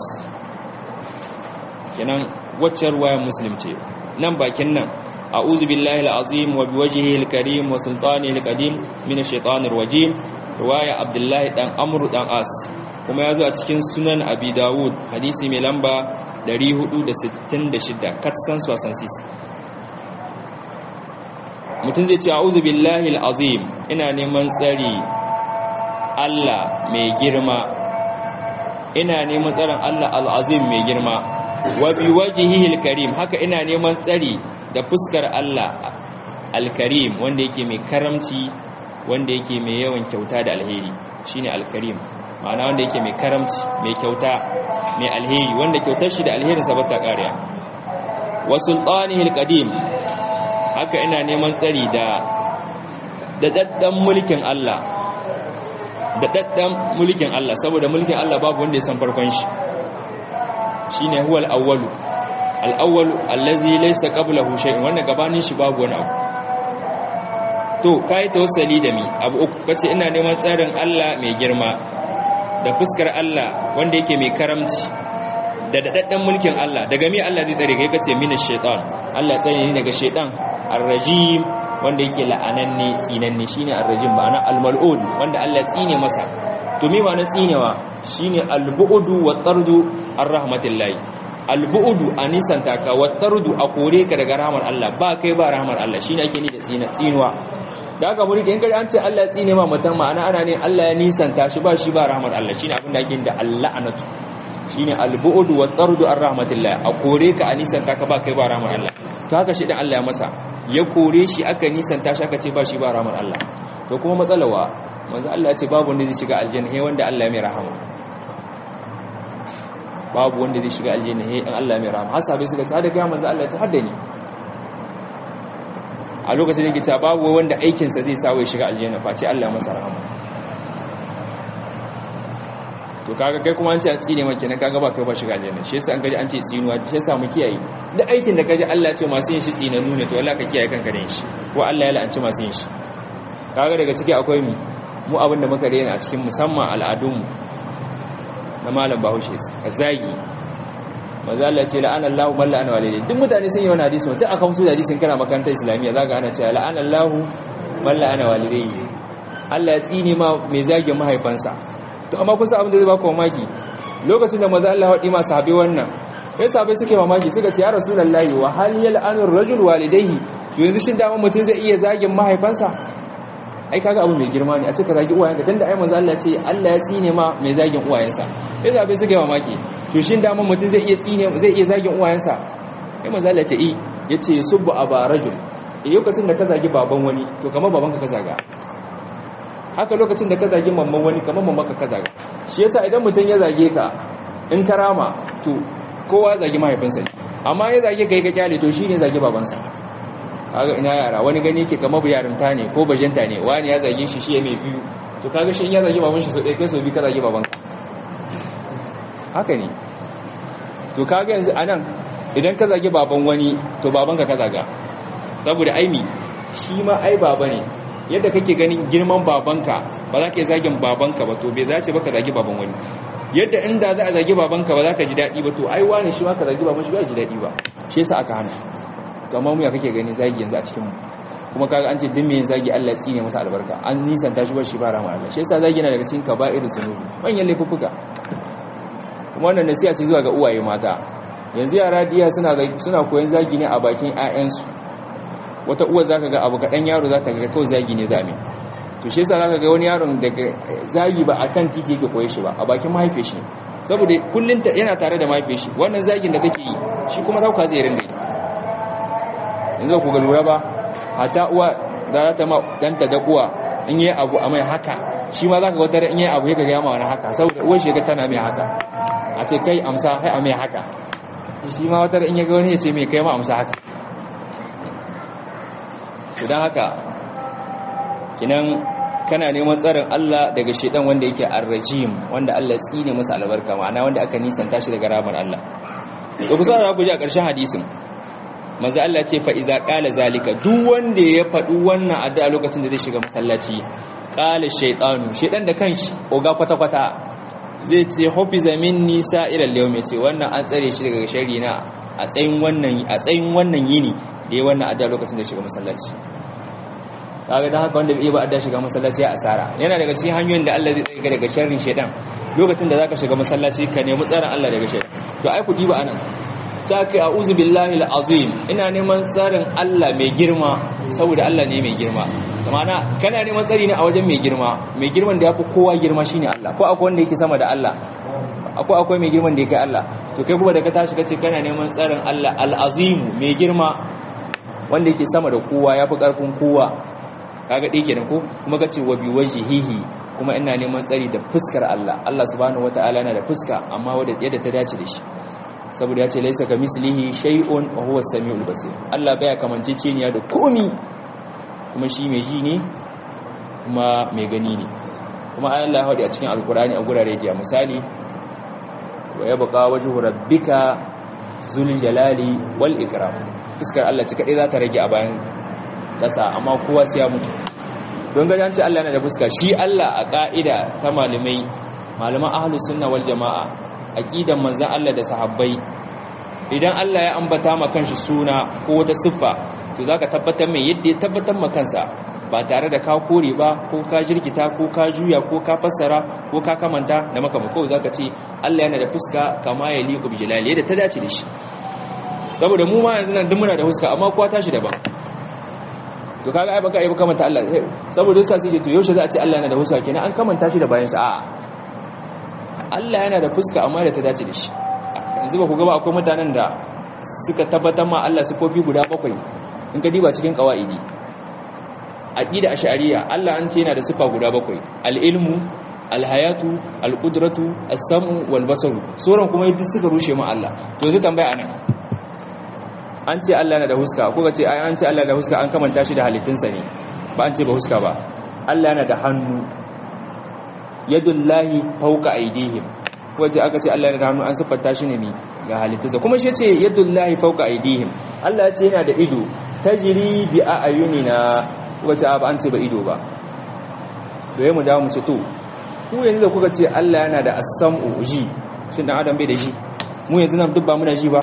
kenan wacce ruwayar muslim ce nan bakin nan a uzu billahi al'azim wa biwajihi al-karim wa sultani al-qadim min ash-shaytanir rajim ruwaya abdullahi dan amru dan as kuma ya zo a cikin sunan abi dawud hadisi mai lamba 466 katsan suwasan sis mutum zai ce a'udhu billahi al-azim ina neman tsari Allah mai girma ina neman tsarin Allah al'azim mai girma wa bi wajhihi al-karim haka ina neman tsari da fuskar Allah al-karim wanda yake mai karamci wanda yake mai yawan kyauta da alheri shine al-karim ma'ana wanda yake mai karamci mai kyauta mai alheri wanda kyautar shi da alherin sa bata kariya wa sultanihi alqadim haka ina neman tsari da dadaddan mulkin Allah dadaddan mulkin Allah saboda mulkin Allah babu wanda ya san farkon shi shine huwal awwalu al-awwal allazi laysa qablahu shay'un wannan gabanin shi babu wani abu to kai tawassali da mi abu uku kace ina neman tsarin Allah mai girma da fuskar Allah wanda yake mai karamci da dadaddan mulkin Allah daga mi Allah zai tsare kai kace minash shaitan Allah tsare ni daga shaitan ar-rajim wanda yake la'ananne tsinanne shine ar-rajim ma'ana al-mal'un wanda Allah tsine masa to me ma'ana tsinewa shine al-bu'du wa tardu ar-rahmatillahi al-bu'du anisan taka wa tardu a kore ka daga rahmar Allah ba kai ba rahmar Allah shine ake ni da tsina tsinuwa da haka mulki in kaji an ce Allah tsine ma mutum ma'ana ana ne Allah ya nisanta shi ba shi ba rahmar Allah shine abin da ake da Allah anatu shine al-bu'du wa tardu ar-rahmatillahi a kore ka anisan taka ba kai ba rahmar Allah to haka shi dan Allah ya masa ya kore shi aka nisanta shi aka ce ba shi ba rahmar Allah to kuma matsalawa manzo Allah ya ce babu wanda zai shiga aljanna he wanda Allah ya mai rahama babu wanda zai shiga aljanna he in Allah ya mai rahama hasabe suka ce hada ga manzo Allah ya ce hadda ni a lokacin da yake ta babu wanda aikin sa zai sawo ya shiga aljanna face Allah ya masa rahama to kaga kai kuma an ce a tsine maka ne kaga ba kai ba shiga aljanna shi yasa an gaji an ce tsinuwa shi yasa mu kiyaye duk aikin da kaji Allah ya ce masu yin shi tsinanu ne to Allah ka kiyaye kanka da shi ko Allah ya la'anci masu yin shi kaga daga ciki akwai mu mu abin da muka rena a cikin musamman al'adunmu na malam bahaushe a zagi maza Allah ce la'ana Allah man la'ana walidai duk mutane sun yi wani hadisi mutum aka musu da hadisin kana makarantar islamiyya zaka ana cewa la'ana Allah man la'ana walidai Allah ya tsine ma mai zagin mahaifansa to amma kusa abin da zai baka mamaki lokacin da maza Allah haɗi ma sahabi wannan sai sahabai suke mamaki suka ce ya rasulullahi wa hal yal'anu ar-rajul walidayhi yanzu shin dama mutum zai iya zagin mahaifansa ai kaga abu mai girma ne a cika zagi uwayenka tunda ai manzo Allah ce Allah ya tsine ma mai zagin uwayensa sai zabe suke mamaki to shin da mun mutun zai iya tsine zai iya zagin uwayensa sai manzo Allah ce eh yace subbu aba rajul eh lokacin da ka zagi baban wani to kamar babanka ka zaga haka lokacin da ka zagi mamman wani kamar mamman ka zaga shi yasa idan mutun ya zage ka in karama to kowa zagi mahaifinsa ne amma ya zage kai ka kyale to shine zagi babansa kaga ina yara wani gani yake kamar yarinta ne ko bajinta ne wani ya zage shi shi ya mai biyu to kaga shi in ya zage baban shi so ɗaya kai so biyu ka zage baban haka ne to kaga yanzu anan idan ka zage baban wani to baban ka ka zaga saboda aimi shi ma ai baba ne yadda kake ganin girman babanka ba za ka yi zagin babanka ba to bai zace ba ka zagi baban wani yadda inda za a zagi babanka ba za ka ji daɗi ba to ai wani shi ma ka zagi baban shi ba ji daɗi ba shi yasa aka hana to amma mu ya kake gani zagi yanzu a cikin mu kuma kaga an ce duk me zagi Allah tsine masa albarka an nisanta shi ba shi ba rahama Allah shi yasa zagi yana daga cikin kaba'ir zunubi manyan laifuffuka kuma wannan nasiha ce zuwa ga uwaye mata yanzu yara diya suna suna koyon zagi ne a bakin ƴaƴansu wata uwa zaka ga abu kadan yaro zata ga kawai zagi ne zame to shi yasa zaka ga wani yaron daga zagi ba akan titi yake koye shi ba a bakin mahaifiyar shi saboda kullun yana tare da mahaifiyar shi wannan zagin da take yi shi kuma dauka zai rinda yi yanzu ku ga lura ba hata uwa da za ta ma danta da uwa in yi abu a mai haka shi ma za ka wata in yi abu ya ga gama wani haka saboda uwar shi ga tana mai haka a ce kai amsa kai a mai haka shi ma wata in ya ga wani ya ce mai kai ma amsa haka to don haka kinan kana neman tsarin Allah daga shedan wanda yake arrajim wanda Allah tsine masa albarka ma'ana wanda aka nisanta shi daga ramar Allah to kusa da ku ji a ƙarshen hadisin manzo Allah ce fa iza qala zalika duk wanda ya faɗi wannan addu'a lokacin da zai shiga masallaci qala shaytanu shaydan da kanshi oga kwata kwata zai ce hafiza minni sa'ira al-yawm ce wannan an tsare shi daga sharri na a tsayin wannan a tsayin wannan yini da ya wannan addu'a lokacin da shiga masallaci kaga dan haka wanda bai ba addu'a shiga masallaci ya asara yana daga cikin hanyoyin da Allah zai tsare daga sharrin shaydan lokacin da zaka shiga masallaci ka nemi tsaron Allah daga shaydan to ai ku diba anan ta kai a uzu billahi al'azim ina neman tsarin Allah mai girma saboda Allah ne mai girma zamana kana neman tsari ne a wajen mai girma mai girman da ya fi kowa girma shine Allah ko akwai wanda yake sama da Allah akwai akwai mai girman da ya kai Allah to kai kuma da ka tashi kace kana neman tsarin Allah al'azim mai girma wanda yake sama da kowa ya fi ƙarfin kowa kaga ɗaya kenan ko kuma kace wa bi wajhihi kuma ina neman tsari da fuskar Allah Allah subhanahu wataala yana da fuska amma wadda yadda ta dace da shi saboda ya ce laisa ka mislihi shay'un wa huwa as-sami'ul basir Allah baya kamanceceniya da komi kuma shi mai ji ne kuma mai gani ne kuma Allah ya hadi a cikin alkurani a gurare da misali wa yabqa wajhu rabbika zul jalali wal ikram fuskar Allah ci kadai za ta rage a bayan kasa amma kowa sai ya mutu don ga janci Allah yana da fuska shi Allah a ka'ida ta malamai malaman ahlus sunna wal jamaa aqidan manzon Allah da sahabbai idan Allah ya ambata ma kanshi suna ko wata siffa to zaka tabbatar mai yadda ya tabbatar ma kansa ba tare da ka kore ba ko ka jirkita ko ka juya ko ka fassara ko ka kamanta da maka kawai zaka ce Allah yana da fuska kama ya liqu bi jalali yadda ta dace da shi saboda mu ma yanzu nan duk muna da fuska amma kowa tashi daban to kaga ai baka ai baka kamanta Allah saboda sai sai to yaushe za a ce Allah yana da fuska kenan an kamanta shi da bayan sa a'a Allah yana da fuska amma da ta dace da shi yanzu ba ku ga ba akwai mutanen da suka tabbatar ma Allah sifofi guda bakwai in ka diba cikin qawaidi aqida ash'ariyya Allah an ce yana da sifa guda bakwai al-ilmu al-hayatu al-qudratu as-sam'u wal-basaru sauran kuma yadda suka rushe mu Allah to yanzu tambaya anan an ce Allah yana da huska ko ce ai an ce Allah da huska an kamanta shi da halittunsa ne ba an ce ba huska ba Allah yana da hannu yadullahi fawqa aydihim waje aka ce Allah yana da hannu an siffanta shi ne ga halittunsa kuma shi ce yadullahi fawqa aydihim Allah ya ce yana da ido tajri bi ayunina wace ba an ce ba ido ba to yayin mu dawo mu ce to ku yanzu da kuka ce Allah yana da as-sam'u ji shin dan adam bai da ji mu yanzu nan duk ba muna ji ba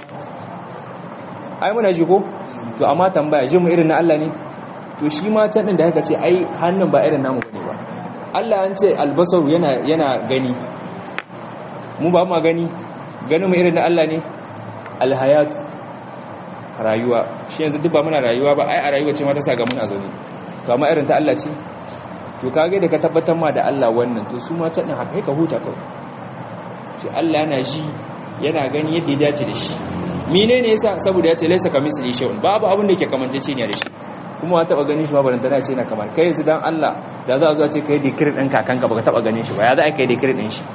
ai muna ji ko to amma tambaya ji mu irin na Allah ne to shi ma can din da haka ce ai hannun ba irin namu ne ba Allah an ce albasaru yana yana gani mu ba mu gani ganin mu irin na Allah ne alhayat rayuwa shi yanzu duk ba muna rayuwa ba ai a rayuwa ce ma ta saka muna zaune to amma irin ta Allah ce to kage da ka tabbatar ma da Allah wannan to su ma can din haka ka huta kawai ce Allah yana ji yana gani yadda ya dace da shi menene yasa saboda ya ce laisa kamisli shay'un babu abin da yake kamancece ne da shi kuma wa taba ganin shi ba baranta ce na kamar kai yanzu dan Allah da za a zo a ce kai dikirin din kakanka baka taba ganin shi ba ya za a kai dikirin din shi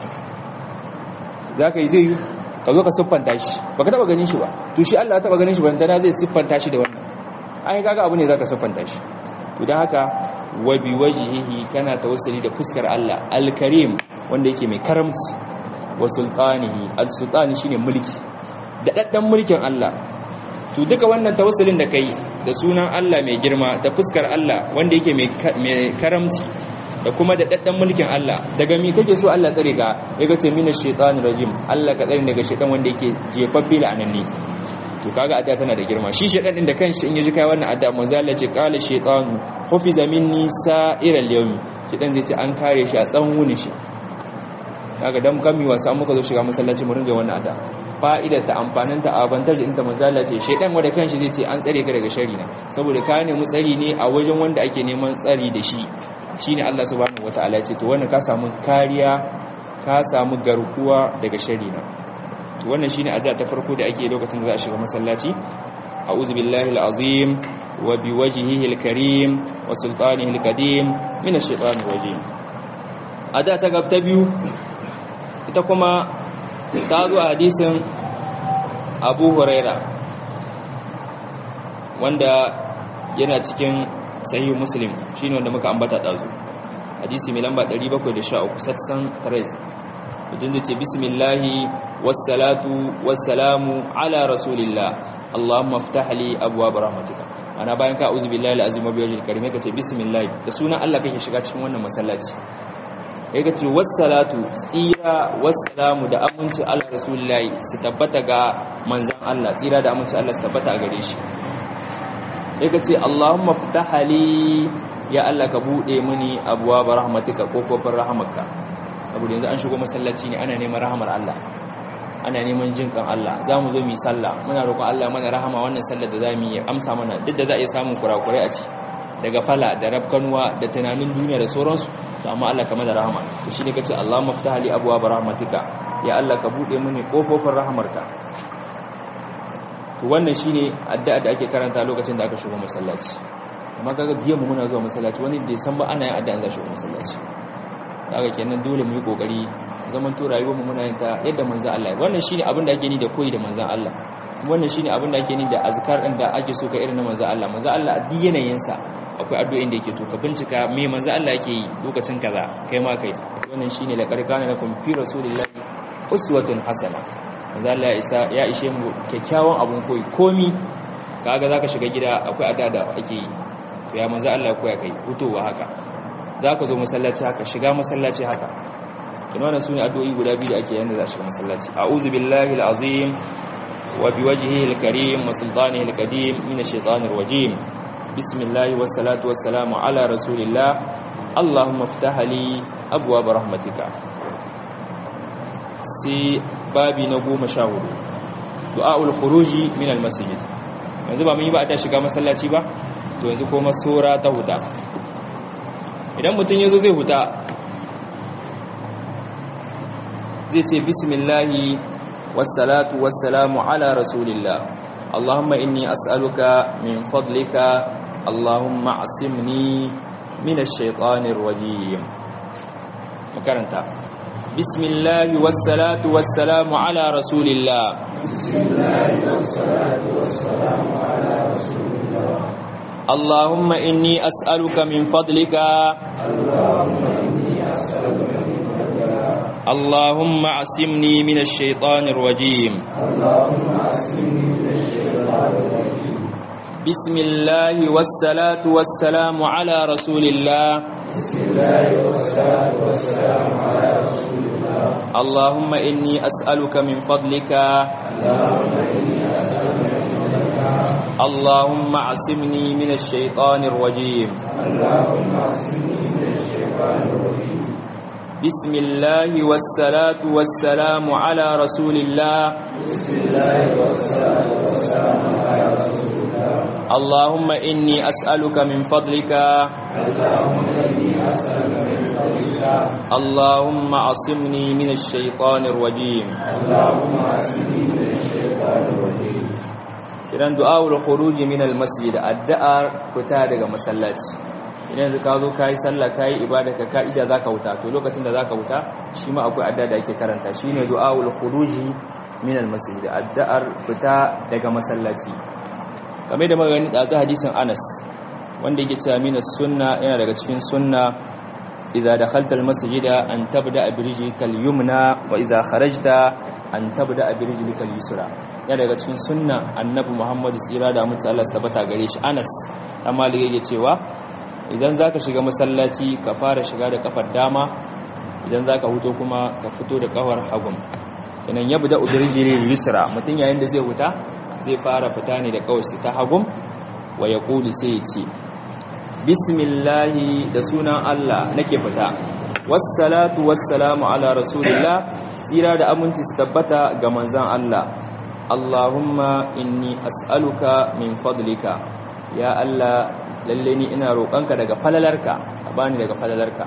za ka yi zai yi ka zo ka siffanta shi baka taba ganin shi ba to shi Allah ya taba ganin shi baranta zai siffanta shi da wannan ai kaga abu ne zaka siffanta shi to dan haka wa bi wajhihi kana tawassuli da fuskar Allah al-karim wanda yake mai karamci wa sultanihi al-sultani shine mulki da daddan mulkin Allah to duka wannan tawassulin da kai da sunan Allah mai girma da fuskar Allah wanda yake mai karamci da kuma da daddan mulkin Allah daga mi kake so Allah tsare ka yaga ce minash shaitanir rajim Allah ka tsare daga shaitan wanda yake jefaffe la'ananne to kaga adda tana da girma shi shaitan din da kanshi in yaji kai wannan adda manzo Allah ce qala shaytanu hufiza minni sa'iral yawmi shaitan zai ce an kare shi a tsawon wuni shi kaga dan kami wasa muka zo shiga masallaci mu ringa wannan adda fa'idar ta amfanin ta abantar da inta manzala ce shaidan wanda kanshi zai ce an tsare ka daga shari na saboda ka nemi tsari ne a wajen wanda ake neman tsari da shi shine Allah subhanahu wataala ya ce to wannan ka samu kariya ka samu garkuwa daga shari na to wannan shine addu'a ta farko da ake lokacin da za a shiga masallaci a'udhu billahi alazim wa biwajhihi alkarim wa sultanihi alqadim min ash-shaytanir rajim addu'a ta gaba ta biyu ita kuma ta zo a hadisin abu huraira wanda yana cikin sahihu muslim shine wanda muka ambata dazu hadisi mai lamba 713 satsan 3 wajen da ce bismillahi wassalatu wassalamu ala rasulillah allahumma ftah li abwaab rahmatika ana bayan ka auzu billahi alazim wa biwajhil karim ka ce bismillah da sunan Allah kake shiga cikin wannan masallaci ya ga ce wassalatu tsira wassalamu da aminci ala rasulullahi su tabbata ga manzan Allah tsira da aminci Allah su tabbata a gare shi ya ga ce Allahumma fitahali ya Allah ka bude mini abuwa ba rahmatika kofofin rahamarka saboda yanzu an shigo masallaci ne ana neman rahamar Allah ana neman jin kan Allah za mu zo mu yi sallah muna roƙon Allah mana rahama wannan sallar da za mu yi amsa mana duk da za a iya samun kurakurai a ci daga fala da rabkanuwa da tunanin duniya da sauransu to amma Allah kama da rahama to shine kace Allah maftaha li abwaab rahmatika ya Allah ka bude mini kofofin rahamarka to wannan shine addu'a da ake karanta lokacin da aka shigo masallaci amma kaga biyan mu muna zuwa masallaci wani da san ba ana yin addu'a da shigo masallaci kaga kenan dole mu yi kokari zaman to rayuwar mu muna yin ta yadda manzon Allah wannan shine abin da ake ni da koyi da manzon Allah wannan shine abin da ake ni da azkar din da ake so ka irin na manzon Allah manzon Allah a duk yanayin sa akwai addu'o'in da yake to ka bincika me manzon Allah yake yi lokacin kaza kai ma kai wannan shine la karkana lakum fi rasulillahi uswatun hasana manzon Allah ya isa ya ishe mu kyakkyawan abun koyi komi kaga zaka shiga gida akwai adda da ake yi to ya manzon Allah koya kai hutowa haka zaka zo masallaci haka shiga masallaci haka kuma wannan sune addu'o'i guda biyu da ake yanda za shiga masallaci a'udhu billahi alazim wa biwajhihi alkarim wa sultanihi alqadim minash shaitanir rajim bismillah wassalatu wassalamu ala rasulillah allahumma iftah li abwaab rahmatika sai babi na 14 du'aul khuruji min almasjid yanzu ba mun yi ba a shiga masallaci ba to yanzu kuma sura ta huta idan mutum yazo zai huta zai ce bismillahi wassalatu wassalamu ala rasulillah allahumma inni as'aluka min fadlika allahumma asimni min ash-shaytanir rajim makaranta bismillahi wassalatu wassalamu ala rasulillah bismillahi wassalatu wassalamu ala rasulillah اللهم إني أسألك من فضلك اللهم inni as'aluka min fadlika اللهم عصمني من الشيطان الرجيم اللهم asmini min ash-shaytanir rajim بسم الله والصلاة والسلام على رسول الله bismillahi wassalatu wassalamu ala rasulillah اللهم إني أسألك من فضلك اللهم inni as'aluka min fadlika اللهم عصمني من الشيطان الرجيم اللهم asmini min ash-shaytanir rajim بسم الله والصلاة والسلام على رسول الله bismillahi wassalatu wassalamu ala rasulillah اللهم إني أسألك من فضلك اللهم inni as'aluka min fadlika اللهم عصمني من الشيطان الرجيم اللهم asmini min ash-shaytanir rajim kiran du'awul khuruji min al-masjid addu'ar fita daga masallaci idan yanzu ka zo kai sallah kai ibada ka ka'ida zaka wuta to lokacin da zaka wuta shi ma akwai addu'a da ake karanta shine du'awul khuruji min al-masjid addu'ar fita daga masallaci kamar da magani da hadisin Anas wanda yake cewa min sunna yana daga cikin sunna idza dakhalta al-masjida an tabda bi rijlikal yumna wa idza kharajta an tabda bi rijlikal yusra ya daga cikin sunna annabi Muhammad tsira da mutu Allah su tabbata gare shi Anas dan Malik yake cewa idan zaka shiga masallaci ka fara shiga da kafar dama idan zaka huto kuma ka fito da kafar hagun kenan yabda udrijili yusra mutun yayin da zai huta zai fara fita ne da kawai ta hagun wa yaqulu sai ya ce bismillahi da sunan Allah nake fita wassalatu wassalamu ala rasulillah tsira da aminci su tabbata ga manzon Allah Allahumma inni as'aluka min fadlika ya Allah lalle ni ina roƙonka daga falalarka ka bani daga falalarka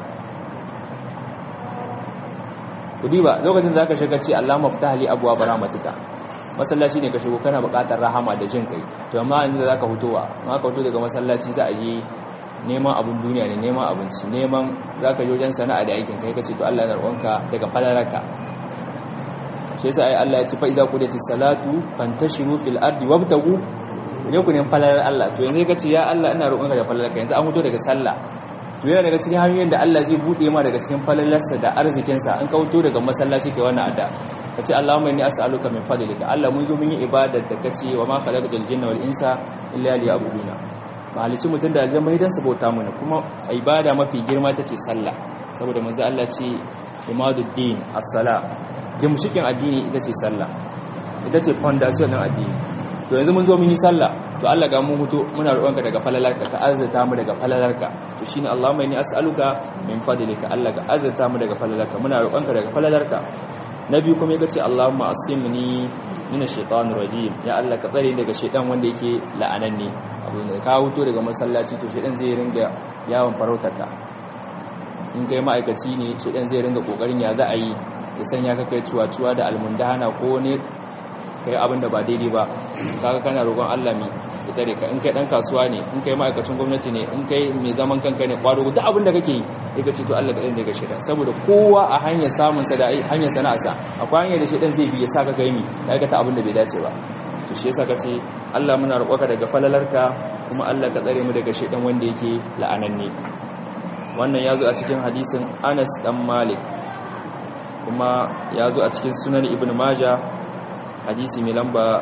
kudi ba lokacin da zaka shiga ce Allahumma ftah li abwaab rahmatika masallaci ne ka shigo kana buƙatar rahama da jin kai to amma yanzu da zaka fitowa in aka fito daga masallaci za a yi neman abun duniya ne neman abinci neman zaka je wajen sana'a da aikin kai kace to Allah ya roƙonka daga falalarka shi yasa ai Allah ya ce fa iza qudiyatis salatu fantashiru fil ardi wabtagu ne ku ne falalar Allah to yanzu kace ya Allah ina roƙonka da falalarka yanzu an fito daga sallah to yana daga cikin hanyoyin da Allah zai bude ma daga cikin falalarsa da arzikin sa an kauto daga masallaci kai wannan adda kace Allahumma inni as'aluka min fadlika Allah mun zo mun yi ibadar da kace wa ma khalaqtul jinna wal insa illa liya'buduna ba halicci mutum da aljanna bai dan sabota mu kuma ibada mafi girma tace sallah saboda manzo Allah ce imaduddin as-salah gimshikin addini ita ce sallah ita ce foundation din addini to yanzu mun zo mun yi sallah to Allah ga mu huto muna roƙonka daga falalarka ka azzata mu daga falalarka to shine Allahumma inni as'aluka min fadlika Allah ga azzata mu daga falalarka muna roƙonka daga falalarka nabi kuma yace Allahumma asimni minash shaitanir rajim ya Allah ka tsare daga shaitan wanda yake la'ananne abu ne ka huto daga masallaci to shaitan zai ringa yawon farautarka in kai ma'aikaci ne shaitan zai ringa kokarin ya za a yi ya sanya ka kai cuwa-cuwa da almundana ko ne kai abin da ba daidai ba kaga kana roƙon Allah mi ya tare ka in kai dan kasuwa ne in kai ma'aikacin gwamnati ne in kai mai zaman kanka ne kwado duk abin da kake yi sai ka ce to Allah ka dan daga shedan saboda kowa a hanyar samun sa da hanyar sana'arsa akwai hanyar da shedan zai bi ya saka kai mi ka aikata abin da bai dace ba to shi yasa kace Allah muna roƙonka daga falalarka kuma Allah ka tsare mu daga shedan wanda yake la'ananne wannan yazo a cikin hadisin Anas dan Malik kuma yazo a cikin sunan Ibn Majah hadisi mai lamba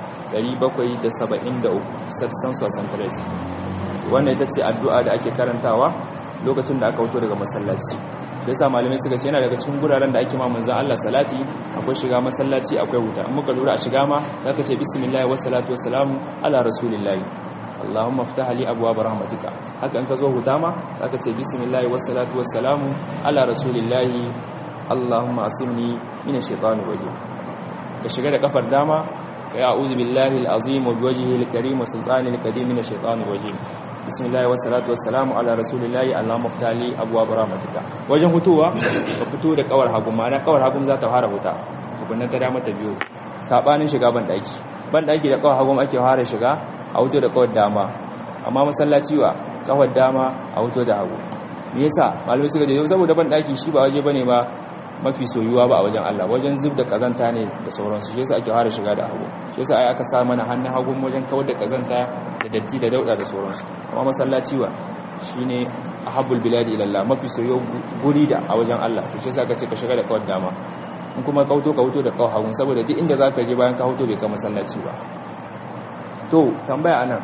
773 satsan sosan tres wannan ita ce addu'a da ake karantawa lokacin da aka wuto daga masallaci da yasa malamai suka ce yana daga cikin guraren da ake ma manzon Allah salati akwai shiga masallaci akwai wuta in muka lura a shiga ma zaka ce bismillah wa salatu wa salamu ala rasulillahi Allahumma ftah li abwaab rahmatika haka in ka zo huta ma zaka ce bismillah wa salatu wa salamu ala rasulillahi Allahumma asimni minash shaitanir rajim ka shiga da kafar dama ka ya uzu billahi al'azim wa biwajihi al-karim wa sultani al-qadim min ash-shaytanir rajim bismillah wa salatu wa salamu ala rasulillahi allahumma ftali abwaab rahmatika wajen hutuwa ka fito da kawar hagu ma'ana kawar hagu za ta fara huta tukunnan ta dama ta biyo sabanin shiga ban daki ban daki da kawar hagu ake fara shiga a huto da kawar dama amma masallaci wa kawar dama a huto da hagu me yasa malamai suka ce saboda ban daki shi ba waje bane ba mafi soyuwa ba a wajen Allah wajen zub da kazanta ne da sauransu shi yasa ake fara shiga da hagu shi yasa ai aka sa mana hannun hagun wajen kawar da kazanta da datti da dauda da sauransu amma masallaci wa shine ahabbul biladi ila Allah mafi soyuwa guri da a wajen Allah to shi yasa aka ce ka shiga da kawar dama in kuma kauto ka wuto da kawar hagun saboda duk inda zaka je bayan ka wuto bai ka masallaci ba to tambaya anan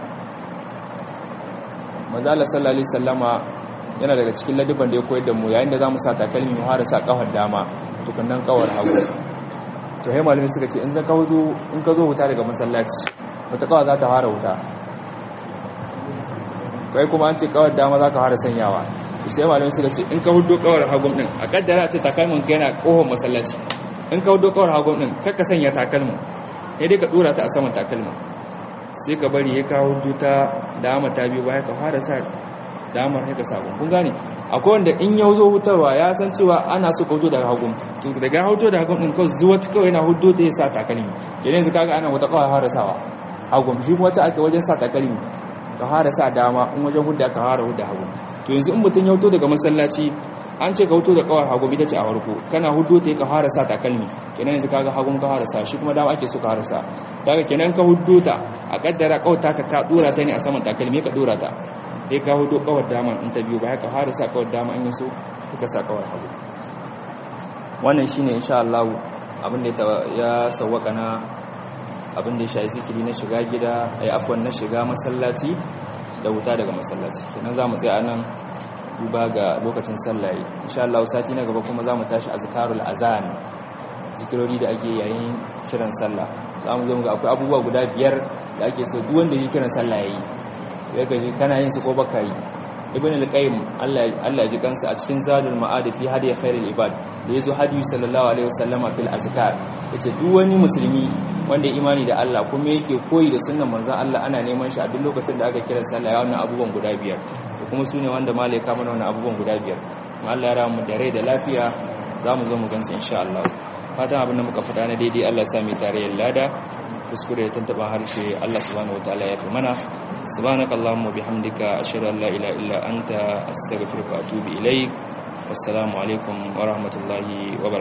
manzo Allah sallallahu alaihi wasallama yana daga cikin ladiban da ya koyar da mu yayin da za mu sa takalmi mu hara sa kafar dama tukunnan kawar hagu to hai malami suka ce in za ka hudu in ka zo wuta daga masallaci wata kawar za ta fara wuta kai kuma an ce kawar dama za ka fara sanyawa to sai malami suka ce in ka hudu kawar hagun din a kaddara ce takalmin ka yana kohon masallaci in ka hudu kawar hagun din kar ka sanya takalmin sai dai ka dora ta a saman takalmin sai ka bari ya kawo hudu ta dama ta biyu baya ka fara sa damar haka sabon kun gane akwai wanda in ya zo hutarwa ya san cewa ana so ka huto daga hagun to daga huto daga hagun din kawai zuwa kawai yana hudo ta ya sa takalmi kenan yanzu kaga ana wata kawai fara sawa hagun shi kuma wata aka wajen sa takalmi ka fara sa dama in wajen hudda ka fara hudda hagun to yanzu in mutum ya huto daga masallaci an ce ka huto da kawar hagun ita ce a farko kana hudo ta ka fara sa takalmi kenan yanzu kaga hagun ka fara sa shi kuma dama ake so ka fara sa daga kenan ka hudo ta a kaddara kawai ka ka dora ta ne a saman takalmi ka dora ta sai ka hudu kawar dama in ta biyu ba haka har sa kawar dama in yaso kuka sa kawar hagu wannan shine insha Allah abin da ya sawwaka na abin da ya shayi zikiri na shiga gida ai afwan na shiga masallaci da wuta daga masallaci kenan zamu tsaya nan duba ga lokacin sallah insha Allah sati na gaba kuma zamu tashi azkarul azan zikirori da ake yayin kiran sallah zamu zo mu ga akwai abubuwa guda biyar da ake so duk wanda ya kiran sallah yayi ya gaji kana yin su ko baka yi ibn al-qayyim Allah Allah ji kansa a cikin zadul ma'ad fi hadi khairul ibad da yazo hadi sallallahu alaihi wasallama fil azkar yace duk wani musulmi wanda ya imani da Allah kuma yake koyi da sunnan manzon Allah ana neman shi a duk lokacin da aka kira sallah ya wannan abubuwan guda biyar to kuma sune wanda malaika mana wannan abubuwan guda biyar kuma Allah ya ramu da rai da lafiya zamu zo mu gansu insha Allah fatan abin da muka fada na daidai Allah ya sa mu tarayyar lada kuskure ya tantaba harshe Allah subhanahu wataala ya fi mana subhanakallahumma bihamdika ashhadu an la ilaha illa anta astaghfiruka wa atubu ilaik wassalamu alaikum wa rahmatullahi wa